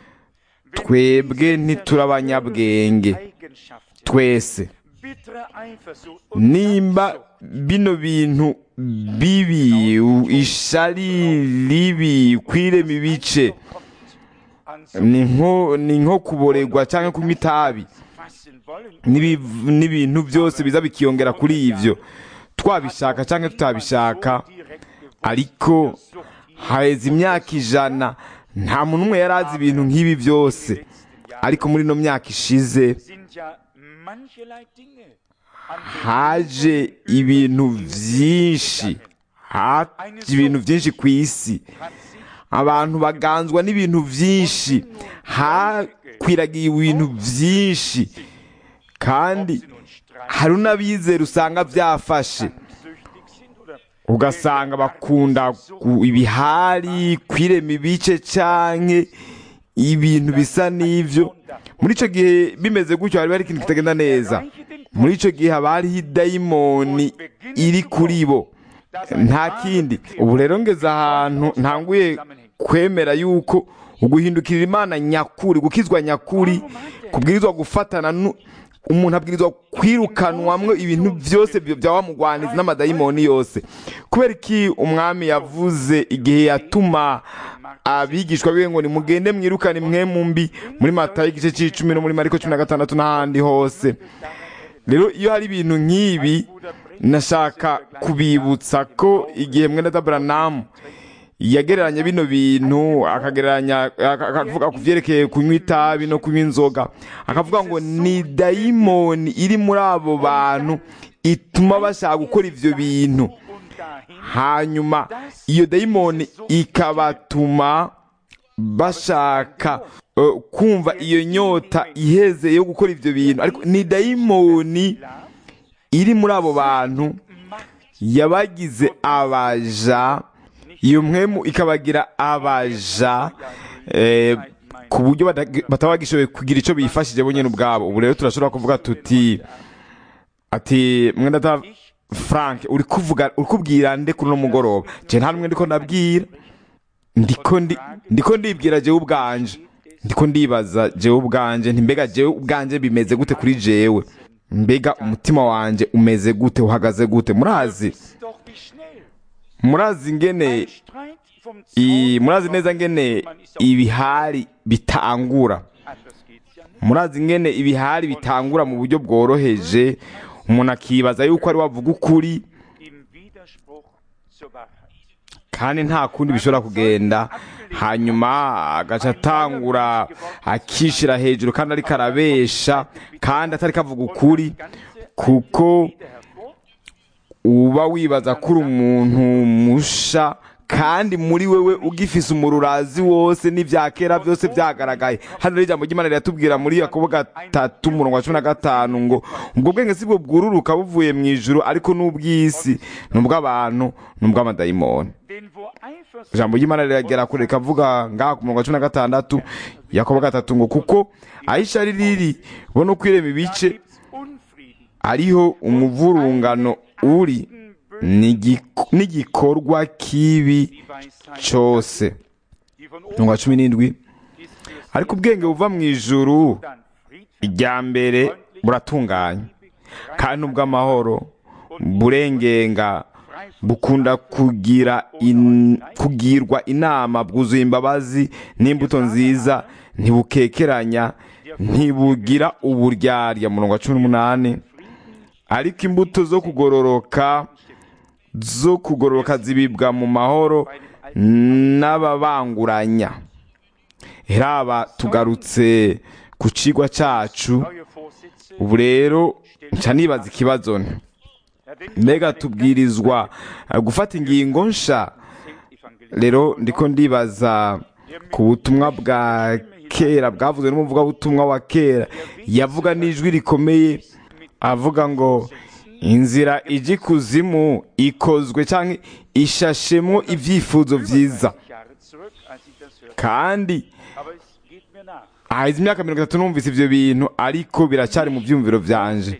Speaker 1: twebwe ntituri abanyabwenge
Speaker 4: Eigenschaften,
Speaker 1: twese
Speaker 4: bittere Eifersucht und
Speaker 1: nimba
Speaker 4: Selbstsucht
Speaker 1: bino bintu bibi u- ishari ribi kwirema ibice
Speaker 4: kommt, an
Speaker 1: ni nko ni nko kuborerwa cyangwa kunywa itabi
Speaker 4: fassen wollen,
Speaker 1: n'ibiv- n'ibintu byose biza bikiyongera kuri ibyo twabishaka cyangwa tutabishaka ariko haheze imyaka ijana nta muntu umwe yari azi ibintu nk'ibi byose ariko muri ino myaka ishize
Speaker 4: sind ja mancherlei Dinge an
Speaker 1: haje ibintu byinshi haje ibintu byinshi ku isi
Speaker 4: hat sich
Speaker 1: abantu baganzwa n'ibintu byinshi hakwiragiye ibintu byinshi kandi
Speaker 4: sie nun streiten,
Speaker 1: hari n'abizera usanga byafashe
Speaker 4: süchtig sind oder
Speaker 1: ugasanga bakunda gu- ibihari kwirema ibice canke ibintu bisa n'ivyo muri ico gihe bimeze gutyo hari hari ikintu kitagenda neza muri ico gihe haba hariho idayimoni iri kuri bo nta kindi ubu rero ngeze ahantu ntanguye kwemera yuko uguhindukirira imana nyakuri gukizwa nyakuri kubwirizwa gufatana nu- umuntu abwirizwa kwirukanwamwo ibintu byose byo- bya wa mugwanizi n'amadayimoni yose kubera iki umwami yavuze igihe yatuma abigishwa biwe ngo nimugende mwirukane imwe mu mbi muri matayo igice c'icumi no muri mariko cumi na gatandatu n'ahandi hose rero iyo hari ibintu nk'ibi nashaka kubibutsa ko igihe mwene daburanamu yagereranya bino bintu akagereranya aka- akavuga ku byerekeye kunywa itabi no kunywa inzoga akavuga ngo ni dayimoni iri muri abo bantu ituma bashaka gukora ibyo bintu
Speaker 4: und dahin
Speaker 1: hanyuma iyo dayimoni ikabatuma bashaka eh, kumva iyo nyota iheze yo gukora ibyo bintu ariko ni dayimoni iri muri abo bantu yabagize abaja iyo mpwemu ikabagira abaja eh, ku buryo bata- bataba bagishoboye kugira icyo bifashije bo nyine ubwabo ubu rero turashobora kuvuga tuti ati mwenda ta frank uri kuvuga uri kubwira nde kuri uno mugoroba je nta numwe ndiko ndabwira ndiko ndi ndiko ndibwira jewe ubwanje ndiko ndibaza jewe ubwanje nti mbega jewe ubwanje bimeze gute kuri jewe mbega umutima wanje umeze gute uhagaze gute murazi
Speaker 4: ist doch wie schnell
Speaker 1: murazi ngene
Speaker 4: ein Streit vom
Speaker 1: i-
Speaker 4: Zaun
Speaker 1: murazi neza ngene ibihari bitangura
Speaker 4: anders geht's ja nicht.
Speaker 1: murazi ngene ibihari bitangura mu buryo bworoheje umuntu akibaza yuko ari wavuga ukuri
Speaker 4: Im Widerspruch zur Wahrheit.
Speaker 1: kandi nta kundi bishobora kugenda hanyuma agaca atangura akishira hejuru kandi ariko arabesha kandi atari kavuga ukuri kuko uba wibaza ko uri umuntu musha kandi muri wewe ugifise umururazi wose n'ibya kera byose byagaragaye hano rero ijambo ry'imana riratubwira muri yakobo gatatu umurongo wa cumi na gatanu ngo ubwo bwenge si bwo bwururuka buvuye mu ijuru ariko n'ubw'isi ni ubw'abantu ni ubw'amadayimoni
Speaker 4: Denn wo Eifersucht
Speaker 1: ijambo ry'imana riragera kure rikavuga ngaha ku murongo wa cumi na gatandatu yakobo gatatu ngo kuko aho ishari riri bo no kwirema ibice
Speaker 4: gibt's Unfrieden.
Speaker 1: ariho umuvurungano uri n'igi- n'igikorwa kibi
Speaker 4: Die Weisheit,
Speaker 1: cyose
Speaker 4: die von
Speaker 1: umurongo wa
Speaker 4: oben
Speaker 1: cumi n'indwi
Speaker 4: ist für
Speaker 1: ariko ubwenge buva mu ijuru
Speaker 4: dann Fried,
Speaker 1: irya mbere buratunganye kandi ubw'amahoro burengenga bukunda kugira in, kugirwa inama bwuzuye imbabazi n'imbuto nziza ntibukekeranya ntibugira uburyarya murongo wa cumi n'umunani ariko imbuto zo kugororoka zo kugororoka zibibwa mu mahoro n'ababanguranya heraba tugarutse ku cigwa cacu
Speaker 4: neue Vorsitze.
Speaker 1: ubu rero nca nibaza ikibazo nti
Speaker 4: Ja, wenn
Speaker 1: mbega tubwirizwa eh, gufata ingingo nsha
Speaker 4: Evangelist
Speaker 1: rero ndiko ndibaza ku butumwa bwa kera bwavuzwe n'umuvugabutumwa wa kera yavuga n'ijwi rikomeye avuga ngo inzira ijya ikuzimu ikozwe cyangwa ishashemo ibyifuzo byiza
Speaker 4: Jahre zurück, als ich das hörte.
Speaker 1: kandi
Speaker 4: Aber es geht mir nach.
Speaker 1: haheze imyaka mirongo itatu numvise ibyo bintu ariko biracyari mu byumviro byanje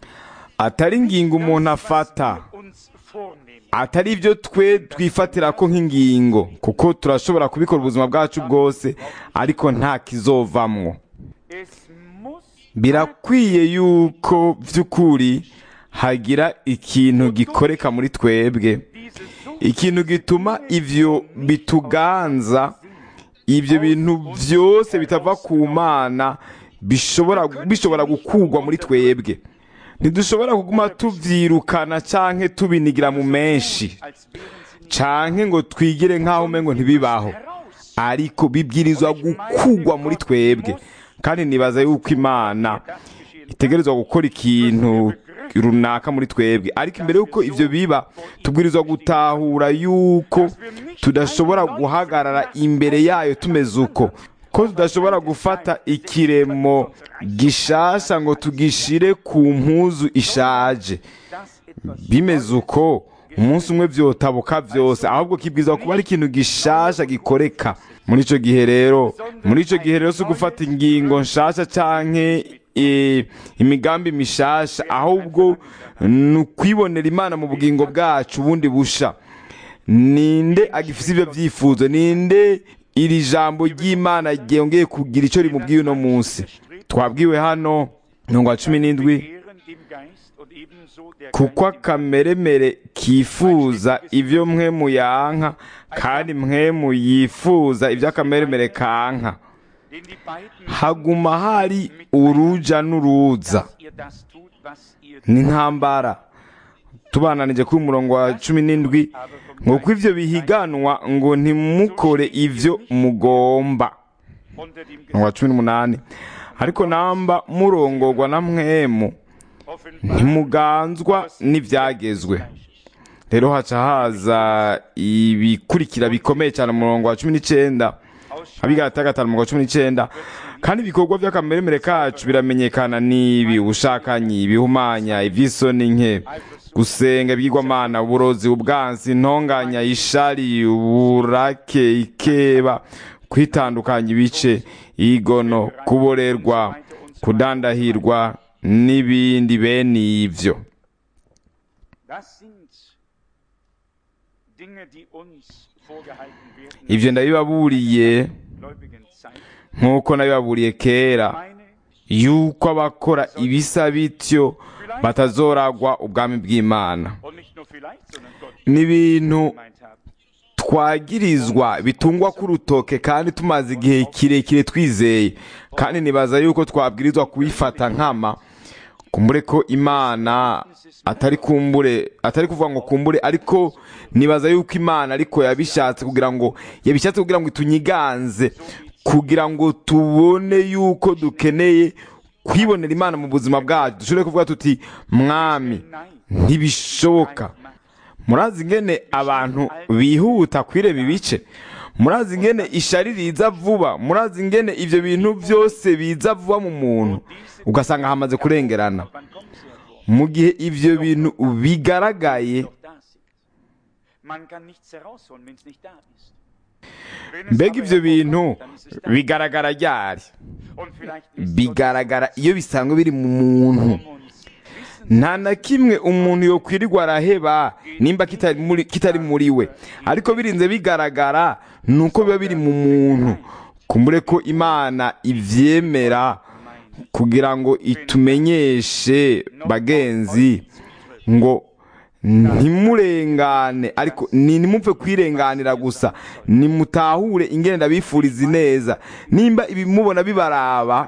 Speaker 1: atari ingingo umuntu afata
Speaker 4: Uns vornehmen.
Speaker 1: atari ibyo twe twifatira ko nk'ingingo kuko turashobora kubikora ubuzima bwacu bwose ariko nta kizovamwo
Speaker 4: Es muss
Speaker 1: birakwiye yuko by'ukuri hagira ikintu gikoreka muri twebwe
Speaker 4: diese so
Speaker 1: ikintu gituma ivyo bituganza ibyo bintu byose bitava ku mana bishobora bishobora gukugwa muri twebwe ntidushobora kuguma tuvyirukana canke tubinigira mu menshi
Speaker 4: als wären sie nicht
Speaker 1: canke ngo twigire nk'aho umengo ntibibaho
Speaker 4: heraus.
Speaker 1: ariko bibwirizwa gukugwa muri twebwe kandi nibaza yuko imana
Speaker 4: Das geschehen
Speaker 1: itegerezwa gukora ikintu runaka muri twebwe ariko imbere y'uko ivyo biba tubwirizwa gutahura yuko tudashobora guhagarara imbere yayo tumeze uko ko tudashobora gufata ikiremo gishasha ngo tugishire ku mpuzu ishaje
Speaker 4: dass etwas
Speaker 1: bimeze uko umunsi umwe vyotabuka vyose ahubwo kibwirizwa kuba ari ikintu gishasha gikoreka muri ico gihe rero muri ico gihe rero si ugufata ingingo nshasha canke e, imigambi mishasha ahubwo ni ukwibonera imana mu bugingo bwacu bundi busha ninde agifise ivyo vyifuzo ninde iri jambo ry'imana ryongeye kugira ico rimubwiye uno munsi twabwiwe hano mirongo wa cumi n'indwi
Speaker 4: Ehren dem Geist und ebenso der
Speaker 1: kuko
Speaker 4: Geist dem
Speaker 1: akameremere kifuza ibyo mwe muyanka kandi mwe muyifuza ibyo akameremere kanka
Speaker 4: den die beiden
Speaker 1: haguma hari uruja n'uruza
Speaker 4: dass ihr das tut, was ihr
Speaker 1: n'intambara tubananije kuri umurongo wa cumi n'indwi ngo ko ivyo bihiganwa ngo ntimukore ivyo mugomba
Speaker 4: unter dem
Speaker 1: umurongo wa cumi n'umunani ariko namba murongorwa na mwemu
Speaker 4: offenbar
Speaker 1: ntimuganzwa n'ibyagezwe rero haca haza ibikurikira bikomeye cyane mu murongo wa cumi n'icyenda abigarata gatanu umurongo wa cumi n'icyenda kandi ibikorwa by'akameremere kacu biramenyekana n'ibi ubushakanyi ibihumanya iby'isoni nke gusenga ibigirwamana uburozi ubwansi intonganya ishari uburake ikeba kwitandukanya ibice igono kuborerwa kudandahirwa n'ibindi bene ibyo
Speaker 4: Das sind Dinge, die uns vorgehalten werden
Speaker 1: ibyo ndabibaburiye
Speaker 4: gläubigen Zeit.
Speaker 1: nk'uko nabibaburiye kera
Speaker 4: Meine
Speaker 1: yuko abakora ibisa bityo batazoragwa ubwami bw'imana
Speaker 4: und nicht nur vielleicht, sondern Gott
Speaker 1: n'ibintu
Speaker 4: gemeint haben.
Speaker 1: twagirizwa bitungwa k'urutoke kandi tumaze igihe kirekire twizeye kandi nibaza yuko twabwirizwa kubifata nkama kumbure ko imana atari kumbure atari kuvuga ngo kumbure ariko nibaza yuko imana ariko yabishatse kugira ngo yabishatse kugira ngo itunyiganze kugira ngo tubone yuko dukeneye kwibonera imana mu buzima bwacu dushobore kuvuga tuti mwami ntibishoboka murazi ingene abantu bihuta kwireba ibice murazi ingene ishari riza vuba murazi ingene ibyo bintu byose biza vuba mu muntu ugasanga hamaze kurengerana
Speaker 4: Wann kommen sie hervor?
Speaker 1: mu gihe ibyo bintu bigaragaye
Speaker 4: Doch da sind. Man kann nichts herausholen, wenn es nicht da ist. Wenn es
Speaker 1: mbega
Speaker 4: aber
Speaker 1: ibyo bintu
Speaker 4: hervorkommt, dann ist es da.
Speaker 1: bigaragara ryari
Speaker 4: Und vielleicht ist
Speaker 1: bigaragara iyo bisanzwe biri mu muntu
Speaker 4: um uns wissen
Speaker 1: nta na kimwe umuntu yokwirirwa araheba nimba kitari muri, kitari muri we ariko birinze bigaragara ni uko biba biri mu muntu kumbure ko imana ivyemera kugira ngo itumenyeshe bagenzi ngo ntimurengane ariko ni nimupfe kwirenganira gusa nimutahure ingene ndabifuriza ineza nimba ibimubona bibaraba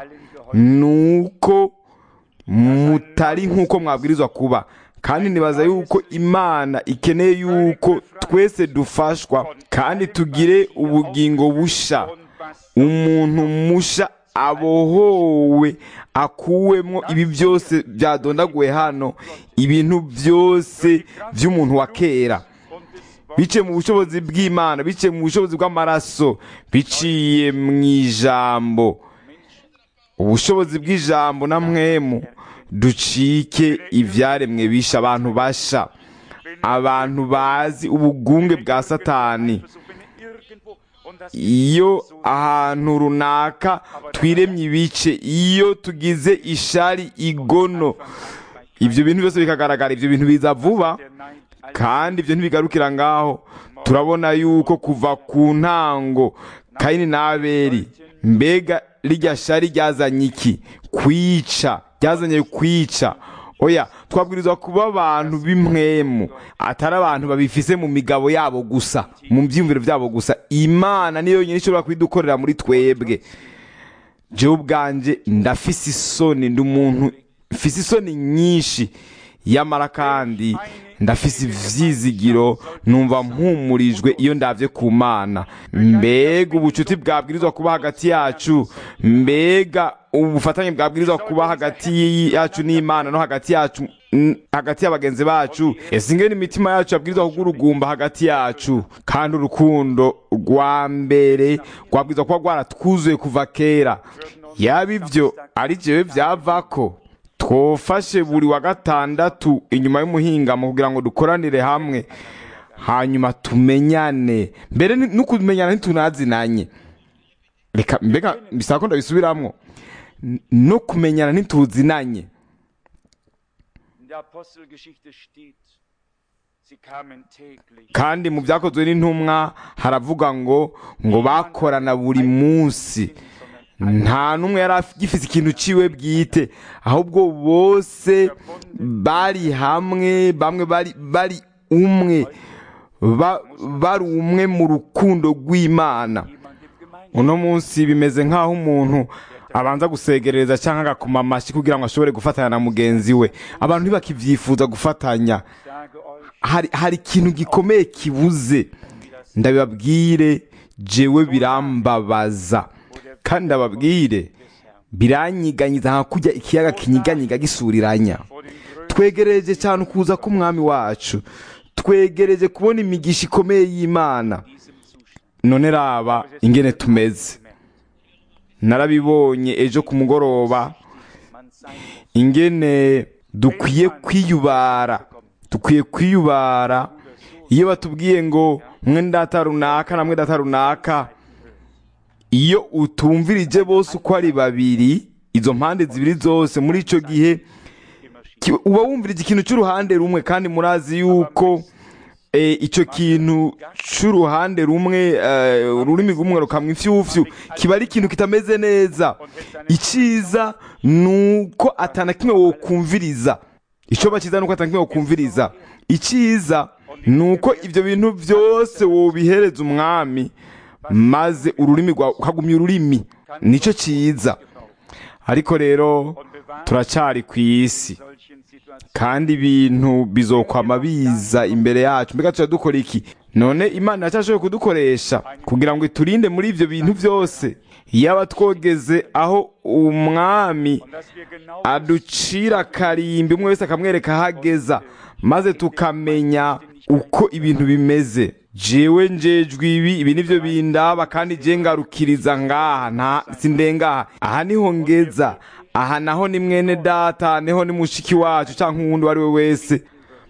Speaker 1: nuko mutari nk'uko mwabwirizwa kuba kandi nibaza yuko imana ikeneye yuko twese dufashwa kandi tugire ubugingo busha
Speaker 4: und was
Speaker 1: umuntu musha abohowe akuwemwo ibi byose byadondaguwe hano ibintu byose by'umuntu wa kera
Speaker 4: und des
Speaker 1: biciye mu bushobozi bw'imana biciye mu bushobozi bw'amaraso biciye mu ijambo ubushobozi bw'ijambo na mwemu ducike ibyaremwe bisha abantu basha abantu bazi ubugunge bwa satani iyo ahantu runaka twiremye ibice iyo tugize ishari igono ibyo bintu byose bikagaragara ibyo bintu biza vuba kandi ibyo ntibigarukira ngaho turabona yuko kuva ku ntango kayini n'aberi mbega rijya shari ryazanye iki kwica ryazanye kwica oya twabwirizwa kuba abantu b'imwemu atari abantu babifise mu migabo yabo gusa mu byiyumviro byabo gusa imana niyo yonyine ishobora kubidukorera muri twebwe jewe ubwanjye ndafise isoni ndi umuntu mfise isoni nyinshi yamara kandi ndafise ivyizigiro numva mpumurijwe iyo ndavye ku mana mbega ubucuti bwabwirizwa kuba hagati yacu mbega ubufatanye bwabwirizwa kuba hagati yacu n'imana no hagati yacu n- hagati y'abagenzi bacu ese ingene imitima yacu yabwirizwa kugurugumba hagati yacu kandi urukundo rwa mbere rwabwirizwa kuba rwaratwuzuye kuva kera yaba ivyo ari jewe vyavako twofashe buri wa gatandatu inyuma y'umuhingamo kugira ngo dukoranire hamwe hanyuma tumenyane mbere ni- no kumenyana ntitunazinanye reka mbega bisaba ko ndabisubiramwo N- no kumenyana ntituzinanye
Speaker 4: In der Apostelgeschichte steht, sie kamen täglich.
Speaker 1: kandi mu byakozwe n'intumwa haravuga ngo ngo bakorana buri munsi nta n'umwe yari agifite ikintu ciwe bwite ahubwo bose bari hamwe bamwe bari bari umwe ba- bari umwe mu rukundo rw'imana
Speaker 4: Jemand im Gemeinschaft.
Speaker 1: uno munsi bimeze nk'aho umuntu abanza gusegereza cyangwa agakoma amashyi kugira ngo ashobore gufatanya na mugenzi we abantu ntibakivyifuza gufatanya
Speaker 4: sage euch,
Speaker 1: hari hari ikintu gikomeye kibuze ndabibabwire jewe birambabaza kandi ndababwire biranyiganyiza nka kujya ikiyaga kinyiganyiga gisuriranya
Speaker 4: vor den Größen
Speaker 1: twegereje cyane ukuza k'umwami wacu twegereje kubona imigisha ikomeye y'imana
Speaker 4: diesem Zustand.
Speaker 1: none raba ingene tumeze narabibonye ejo ku mugoroba
Speaker 4: Man sein muss.
Speaker 1: ingene dukwiye kwiyubara dukwiye kwiyubara iyo batubwiye ngo mwe ndata runaka na mwe ndata runaka iyo utumvirije bose uko ari babiri izo mpande zibiri zose muri icyo gihe ki- uba wumvirije ikintu cy'uruhande rumwe kandi murazi yuko eh, icyo kintu cy'uruhande rumwe eh, ururimi rumwe rukamwa imfyufyu kiba ari ikintu kitameze neza icyiza ni uko atana kimwe wokumviriza icyo bakiza ni uko atana kimwe wokumviriza icyiza ni uko ibyo bintu byose wobihereza umwami maze ururimi rwawe ukagumya ururimi nicyo cyiza ariko rero turacyari ku isi
Speaker 4: solchen Situationen
Speaker 1: kandi ibintu bizokwama biza imbere yacu mbega tuba dukora iki none imana iracyashoboye kudukoresha kugira ngo iturinde muri ibyo bintu byose yaba twogeze aho umwami
Speaker 4: dass wir genau
Speaker 1: aducira akarimbi umwe wese akamwereka aho ageza maze tukamenya uko ibintu bimeze jewe njejwe ibi ibi nivyo bindaba kandi je ngarukiriza ngaha nta sindengaha aha niho ngeza aha naho ni mwene data niho ni mushiki wacu canke uwundi uwo ari we wese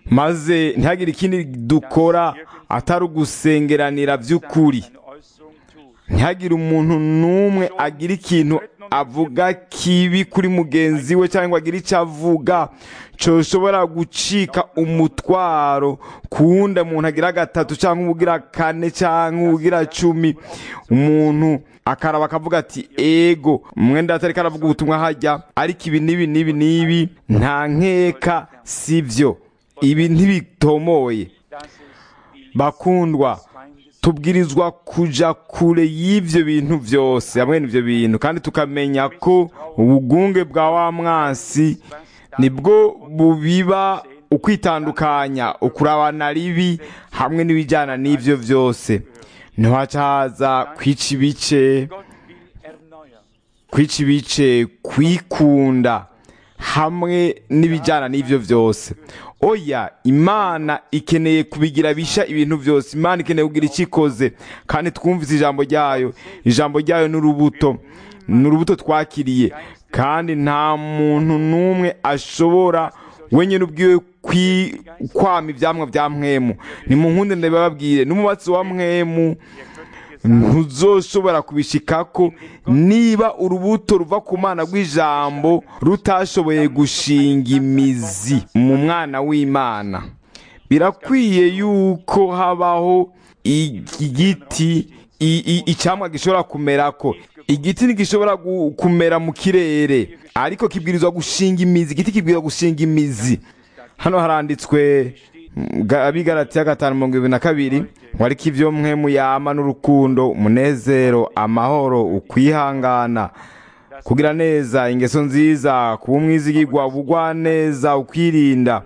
Speaker 1: maze ntihagire ikindi dukora atari ugusengeranira vy'ukuri
Speaker 4: eine Äußerung tut.
Speaker 1: ntihagire umuntu n'umwe agira ikintu avuga kibi kuri mugenzi we cyangwa agira icyo avuga coshobora gucika umutwaro ku wundi umuntu agira gatatu cyangwa ugira kane cyangwa ugira cumi umuntu akaraba akavuga ati ego mwenda atari karavuga ubutumwa hajya ariko ibi n'ibi n'ibi n'ibi nta nkeka sivyo ibi ntibitomoye
Speaker 4: Das ist die
Speaker 1: bakundwa
Speaker 4: Feindes
Speaker 1: tubwirizwa kuja kure y'ivyo bintu vyose hamwe n'ivyo bintu kandi tukamenya ko ubugunge bwa wa mwansi nibwo bubiba ukwitandukanya ukurabana ribi hamwe n'ibijyana n'ivyo vyose ntiwaca haza kwica ibice
Speaker 4: Gott will erneuern.
Speaker 1: kwica ibice kwikunda hamwe n'ibijyana n'ibyo byose oya imana ikeneye kubigira bisha ibintu byose imana ikeneye kugira icyo ikoze kandi twumvise ijambo ryayo ijambo ryayo ni urubuto ni urubuto twakiriye kandi nta muntu n'umwe ashobora wenyine ubwiwe kwi- kwama ibyamwa bya mwemu ni mu nkunde ndababwire n'umubatsi wa mwemu ntuzoshobora kubishikako niba urubuto ruva ku mwana rw'ijambo rutashoboye gushinga imizi mu mwana w'imana birakwiye yuko habaho igiti i- i- icyamwa gishobora kumerako igiti ntigishobora gu- kumera mu kirere ariko kibwirizwa gushinga imizi igiti kibwirizwa gushinga imizi hano haranditswe mm, ga- abigaratiya gatanu mirongo ibiri na kabiri ngo ariko ibyo mwe muyama n'urukundo umunezero amahoro ukwihangana kugira neza ingeso nziza kuba umwizigirwa ubugwa neza ukwirinda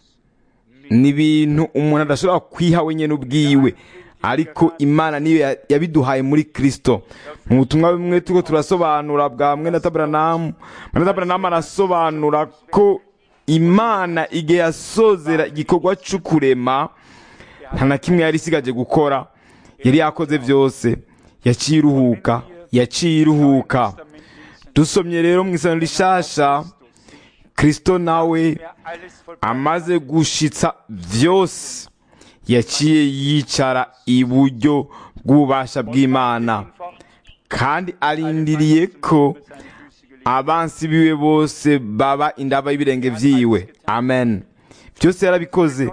Speaker 1: ni ibintu umuntu adashobora kwiha wenyine ubwiwe ariko imana niyo ya- yabiduhaye muri kirisito mu butumwa bumwe turiko turasobanura bwa mwene taburanamu mwene taburanamu arasobanura ko imana igihe yasozera igikorwa cyo kurema nta na kimwe yari isigaje gukora yari yakoze byose yaciye iruhuka yaciye iruhuka dusomye rero mu isano rishasha kirisito nawe amaze gushitsa byose yaciye yicara iburyo bw'ububasha bw'imana kandi arindiriye ko abansi biwe bose baba indaba y'ibirenge byiwe amen byose yarabikoze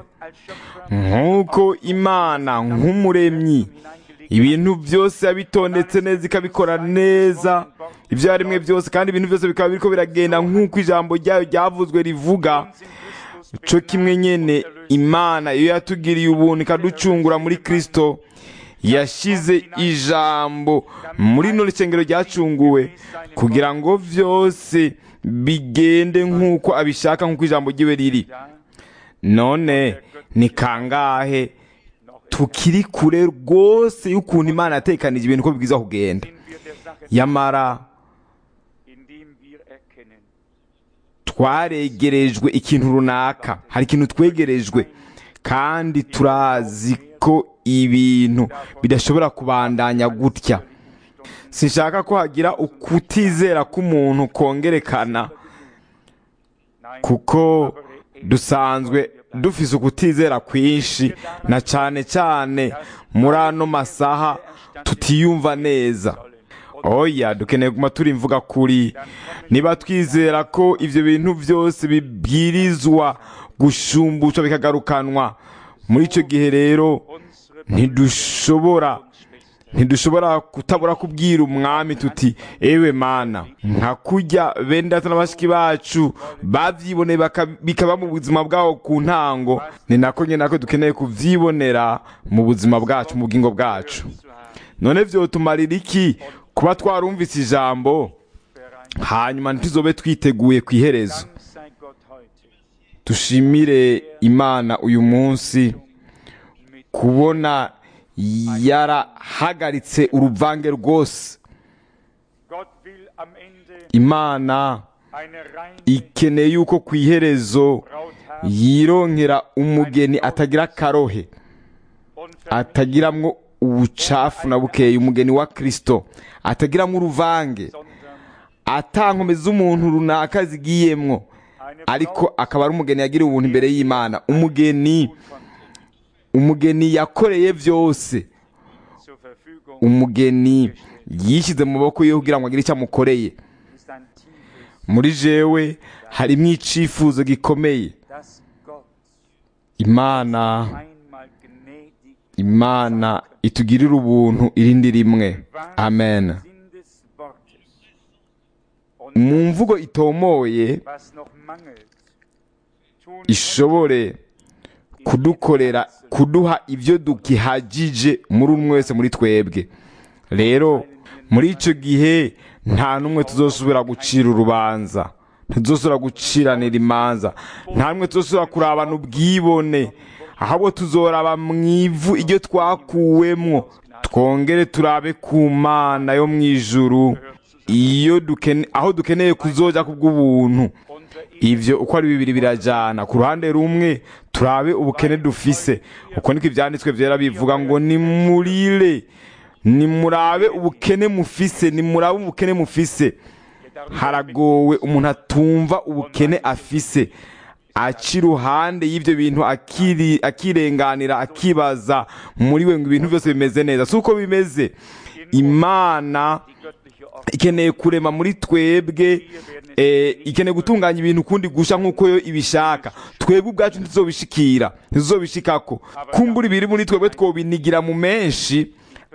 Speaker 1: nk'uko imana nk'umuremyi ibintu byose yabitondetse neza ikabikora neza ibyo yarimwe byose kandi ibintu byose bikaba biriko biragenda nk'uko ijambo ryayo ryavuzwe rivuga cyo kimwe nyene imana iyo yatugiriye ubuntu ikaducungura muri kristo yashize ijambo muri rino rusengero ryacunguwe kugira ngo byose bigende nk'uko abishaka nk'uko ijambo ryiwe riri none ni kangahe tukiri kure rwose y'ukuntu imana yatekanije ibintu uko bibwiza kugenda yamara twaregerejwe ikintu runaka hari ikintu twegerejwe kandi turazi ko ibintu bidashobora kubandanya gutya sinshaka ko hagira ukutizera k'umuntu kongerekana kuko dusanzwe dufise ukutizera kwinshi na cyane cyane muri ano masaha tutiyumva neza oya dukeneye kuguma turi imvuga kuri niba twizera ko ibyo bintu byose bibwirizwa gushumbushwa bikagarukanwa muri icyo gihe rero ntidushobora ntidushobora kutabura kubwira umwami tuti ewe mana nka kurya bene data na bashiki bacu babyiboneye baka- bikaba mu buzima bwabo ku ntango ni nako nyine nako dukeneye kubyibonera mu buzima bwacu mu bugingo bwacu none byotumarira iki kuba twarumvise ijambo hanyuma ntituzobe twiteguye ku iherezo dushimire imana uyu munsi kubona yarahagaritse uruvange rwose imana ikeneye yuko ku iherezo yironkera umugeni atagira akarohe atagiramwo ubucafu na bukeye umugeni wa kirisito atagiramwo uruvange atankomeza umuntu runaka zigiyemwo ariko akaba ari umugeni yagiriye ubuntu imbere y'imana umugeni umugeni yakoreye byose umugeni yishyize mu maboko ye kugira ngo agire icyo amukoreye muri jewe harimo icifuzo gikomeye imana imana itugirire ubuntu irindi rimwe amen mu mvugo itomoye ishobore kudukorera kuduha ibyo dukihagije muri umwe wese muri twebwe rero muri icyo gihe nta n'umwe tuzosubira gucira urubanza ntituzosubira guciranira imanza nta n'umwe tuzosubira kurabana ubwibone ahubwo tuzoraba mu ivu iryo twakuwemo twongere turabe ku mana yo mu ijuru iyo dukene aho dukeneye kuzoja ku bw'ubuntu ibyo uko ari bibiri birajyana ku ruhande rumwe turabe ubukene dufise uko niko ibyanditswe byera bivuga ngo nimurire nimurabe ubukene mufise nimurabe ubukene mufise haragowe umuntu atumva ubukene afise aca iruhande y'ibyo bintu akiri- akirenganira akibaza muri we ngo ibintu byose bimeze neza si uko bimeze imana
Speaker 4: die göttliche Ordnung.
Speaker 1: ikeneye kurema muri twebwe eh, ikeneye gutunganya ibintu kundi gusha nk'uko yo ibishaka twebwe ubwacu ntituzobishikira ntituzobishikako kumbura ibiri muri twebwe twobinigira mu menshi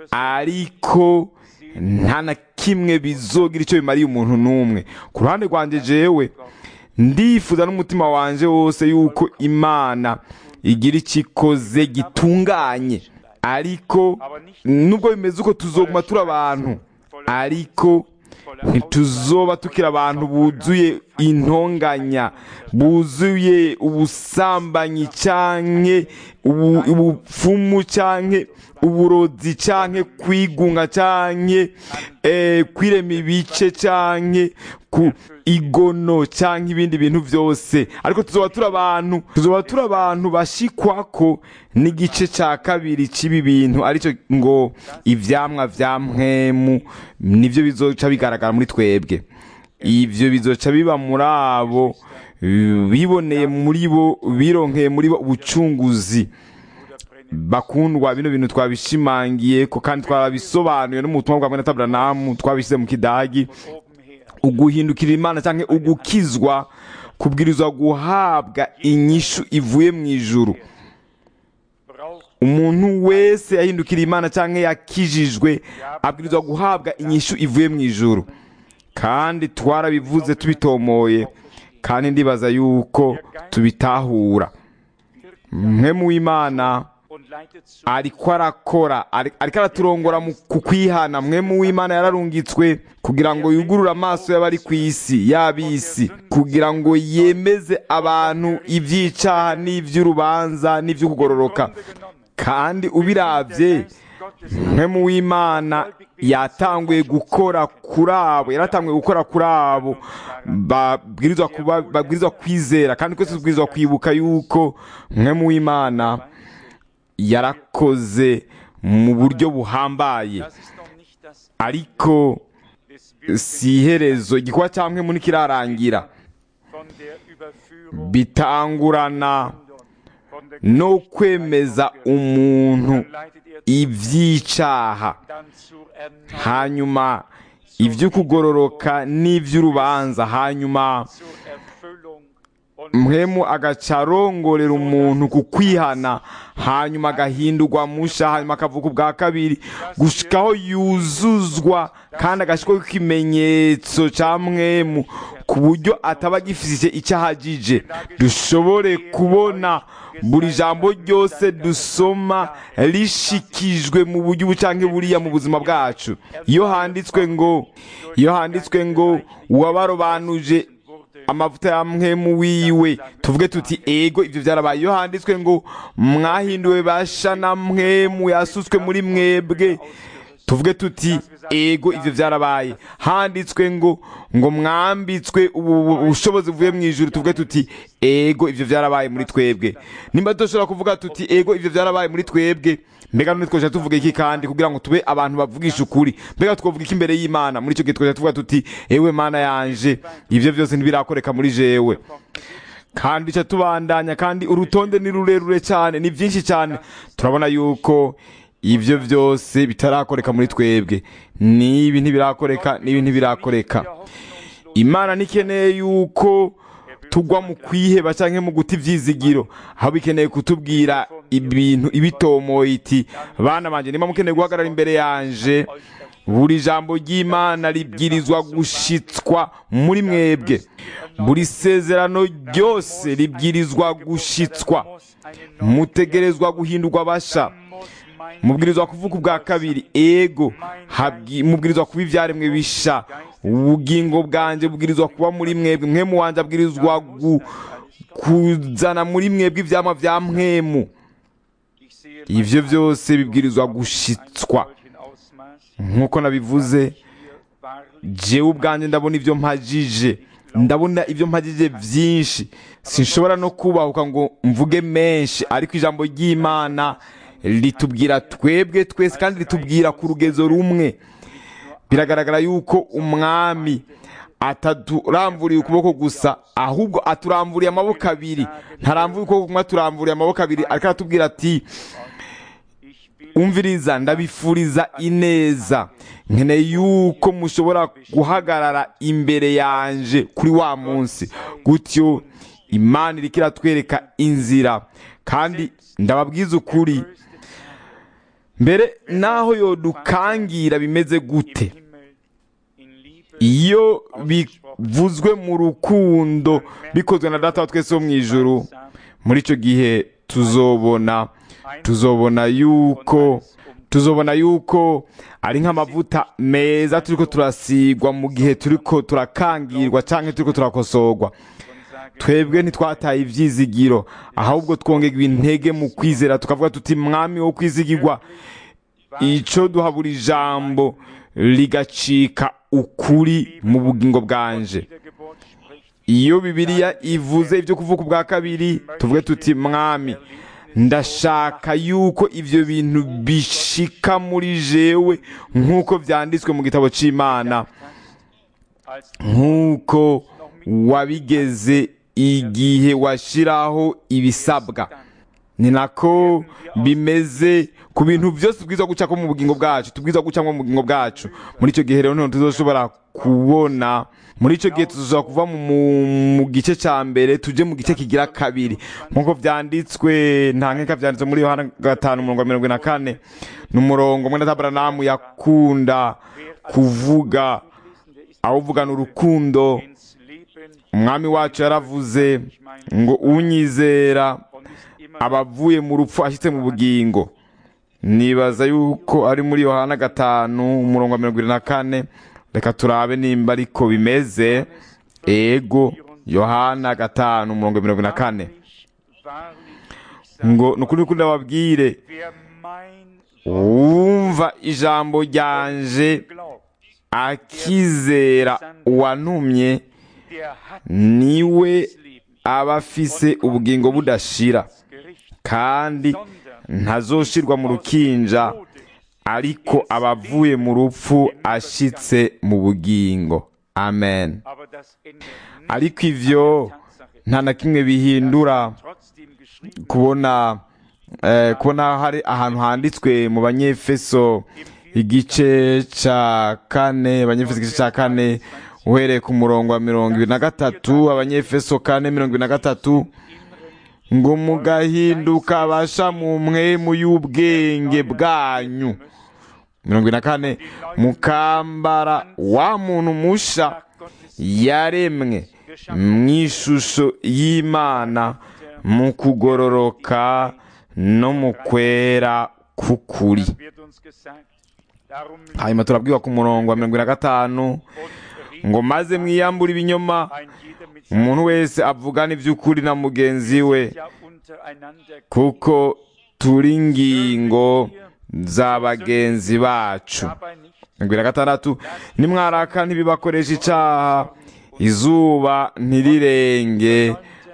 Speaker 1: ariko nta na kimwe bizogira icyo bimariye umuntu n'umwe ku ruhande rwanjye jewe ndifuza n'umutima wanje wose yuko imana igira icyo ikoze gitunganye ariko nubwo bimeze uko tuzoguma turi abantu ariko ntituzoba tukiri abantu buzuye intonganya buzuye ubusambanyi canke ubu- ubupfumu canke uburozi canke kwigunga canke eh, kwirema ibice canke ku igono canke ibindi bintu vyose ariko tuzoba turi abantu tuzoba turi abantu bashikwako n'igice ca kabiri c'ibi bintu arico ngo ivyamwa vya mpwemu nivyo bizoca bigaragara muri twebwe ivyo bizoca biba muri abo biboneye muri bo bironkeye muri bo ubucunguzi bakundwa bino bintu twabishimangiye ko kandi twarabisobanuye no mu butumwa bwa mwene taburanamu twabishyize mu kidagi
Speaker 4: Oben her.
Speaker 1: uguhindukira imana cyangwa ugukizwa kubwirizwa guhabwa inyishu ivuye mu ijuru
Speaker 4: Braucht
Speaker 1: umuntu wese yahindukira imana cyangwa yakijijwe abwirizwa guhabwa inyishu ivuye mu ijuru kandi twarabivuze tubitomoye kandi ndibaza yuko tubitahura mwe mu w'imana
Speaker 4: und leitet zu
Speaker 1: ariko arakora ari- ariko araturongora mu ku kwihana mwe mu w'imana yararungitswe kugira ngo yugurure amaso y'abari ku isi y'ab'isi kugira ngo yemeze abantu iby'icaha n'iby'urubanza n'iby'ukugororoka
Speaker 4: Grunde genommen.
Speaker 1: kandi ubiravye mwe mu w'imana yatanguye gukora kuri abo yaratanguye gukora kuri abo babwirizwa kuba babwirizwa kwizera kandi twese tubwirizwa kwibuka yuko mwe mu w'imana yarakoze mu buryo buhambaye
Speaker 4: Das ist noch nicht das
Speaker 1: ariko
Speaker 4: des Wirkens
Speaker 1: si iherezo igikorwa cya mwe muri kirarangira
Speaker 4: von der Überführung
Speaker 1: bitangurana
Speaker 4: von der
Speaker 1: no kwemeza umuntu
Speaker 4: Dann leitet er
Speaker 1: iby'icaha
Speaker 4: dann zur Erneuerung,
Speaker 1: hanyuma iby'ukugororoka n'iby'urubanza hanyuma
Speaker 4: zur Erfüllung und
Speaker 1: mpemu agaca arongorera umuntu ku kwihana hanyuma agahindurwa musha hanyuma akavuga ubwa kabiri gushikaho yuzuzwa kandi agashyirwaho ikimenyetso cya mwemu ku buryo ataba agifite icyo ahagije dushobore kubona buri jambo ryose dusoma rishikijwe mu buryo ubu cyangwa buriya mu buzima bwacu iyo handitswe ngo iyo handitswe ngo uwabarobanuje amavuta ya mwemu wiwe tuvuge tuti ego ibyo byarabaye iyo handitswe ngo mwahinduwe basha na mwemu yasutswe muri mwebwe tuvuge tuti ego ibyo byarabaye handitswe ngo ngo mwambitswe ubu bushobozi buvuye mu ijuru tuvuge tuti ego ibyo byarabaye muri twebwe nimba dushobora kuvuga tuti ego ibyo byarabaye muri twebwe mbega none twoja tuvuga iki kandi kugira ngo tube abantu bavugisha ukuri mbega twovuga iki imbere y'imana muri icyo gihe twoja tuvuga tuti ewe mana yanje ibyo byose ntibirakoreka muri jewe kandi icyo tubandanya kandi urutonde ni rurerure cyane ni byinshi cyane turabona yuko ibyo byose bitarakoreka muri twebwe n'ibi ntibirakoreka n'ibi ntibirakoreka imana ntikeneye yuko tugwa mu kwiheba cyangwa mu guta ibyizigiro aho bikeneye kutubwira ibintu ibitomoye iti bana banjye niba mukeneye guhagarara imbere yanje buri jambo ry'imana ribwirizwa gushitswa muri mwebwe buri sezerano ryose ribwirizwa gushitswa mutegerezwa guhindurwa basha mubwirizwa kuvuga ubwa kabiri ego habwi- mubwirizwa kuba ibyaremwe bisha ubugingo bwanjye bubwirizwa kuba muri mwebwe mwemu wanjye abwirizwa gu- kuzana muri mwebwe ibyama bya mwemu
Speaker 4: ich sehe
Speaker 1: ibyo byose bibwirizwa gushitswa
Speaker 4: solchen Ausmaß
Speaker 1: nk'uko nabivuze
Speaker 4: hier wahrlich
Speaker 1: jewe ubwanjye ndabona ibyo mpagije ndabona ibyo mpagije byinshi sinshobora no kubahuka ngo mvuge menshi ariko ijambo ry'imana ritubwira twebwe twese kandi ritubwira ku rugezo rumwe biragaragara yuko umwami ataturamburiye ukuboko gusa ahubwo aturamburiye amaboko abiri ntaramvuye ukuboko kumwe aturamburiye amaboko abiri ariko aratubwira ati
Speaker 4: Ich will
Speaker 1: umviriza ndabifuriza ineza nkeneye yuko mushobora guhagarara imbere yanje kuri wa munsi gutyo imana iriko iratwereka inzira kandi ndababwiza ukuri mbere naho yodukangira bimeze gute
Speaker 4: Himmel in Liebe
Speaker 1: iyo bivuzwe mu rukundo bikozwe na data wa twese wo mu ijuru muri icyo gihe tuzobona tuzobona yuko tuzobona yuko ari nk'amavuta meza turiko turasigwa mu gihe turiko turakangirwa cyangwa turiko turakosorwa twebwe ntitwataye ibyizigiro ahubwo twongerwa intege mu kwizera tukavuga tuti mwami wo kwizigirwa icyo duhabura ijambo rigacika ukuri mu bugingo bwanje
Speaker 4: Wiedergeburt spricht,
Speaker 1: iyo bibiliya ivuze ibyo kuvuka ubwa kabiri tuvuge tuti mwami ndashaka yuko ibyo bintu bishika muri jewe nk'uko byanditswe mu gitabo cy'imana
Speaker 4: als
Speaker 1: nk'uko wabigeze igihe washyiraho ibisabwa ni nako bimeze ku bintu byose tubwiza guca ko mu bugingo bwacu tubwiza guca mu bugingo bwacu muri icyo gihe rero ntabwo tuzoshobora kubona muri icyo gihe tuzoshobora kuva mu, mu, mu gice cya mbere tujye mu gice kigira kabiri nk'uko byanditswe nta nkeka byanditswe muri yohana gatanu umurongo wa mirongo ine na kane ni umurongo mwene tabaranamu yakunda kuvuga awuvugana urukundo
Speaker 4: ins Leben
Speaker 1: umwami wacu yaravuze ngo unyizera
Speaker 4: und ist immer
Speaker 1: aba avuye mu rupfu ashyitse mu bugingo nibaza yuko ari muri yohana gatanu umurongo wa mirongo irindwi na kane reka turabe nimba ariko bimeze ego yohana gatanu umurongo wa mirongo irindwi na kane
Speaker 4: wahrlich, wahrlich, ich sage,
Speaker 1: ngo ni ukuri kuri ndababwire
Speaker 4: wer mein
Speaker 1: wumva ijambo ryanje
Speaker 4: glaubt,
Speaker 1: akizera uwantumye
Speaker 4: der hat
Speaker 1: niwe
Speaker 4: das Leben,
Speaker 1: aba afise ubugingo budashira
Speaker 4: das Gericht,
Speaker 1: kandi
Speaker 4: sondern
Speaker 1: ntazoshirwa mu rukinja
Speaker 4: Tode
Speaker 1: ariko aba avuye mu rupfu ashitse mu bugingo amen
Speaker 4: aber das ändert nicht
Speaker 1: ariko ivyo
Speaker 4: Tatsache,
Speaker 1: nta na kimwe bihindura
Speaker 4: trotzdem geschrieben
Speaker 1: kubona eh, kubona hari ahantu handitswe mu banyefeso igice ca kane abanyefeso igice ca kane uhereye ku murongo wa mirongo ibiri na gatatu abanyefeso kane mirongo ibiri na gatatu ngo mugahinduka abasha mu mwemu y'ubwenge bwanyu mirongo ibiri na kane mukambara wa muntu musha yaremwe mu ishusho y'imana mu kugororoka no mu kwera k'ukuri
Speaker 4: wird uns gesagt, darum
Speaker 1: hanyuma turabwiwa ku murongo wa mirongo ine na gatanu
Speaker 4: und
Speaker 1: ngo maze mwiyambure ibinyoma
Speaker 4: ein jeder mit
Speaker 1: umuntu wese avugana iby'ukuri na mugenzi we
Speaker 4: ja untereinander
Speaker 1: kuko turi ingingo za bagenzi bacu
Speaker 4: dabei nicht
Speaker 1: mirongo ine na gatandatu nimwaraka ntibibakoresha icaha izuba ntirirenge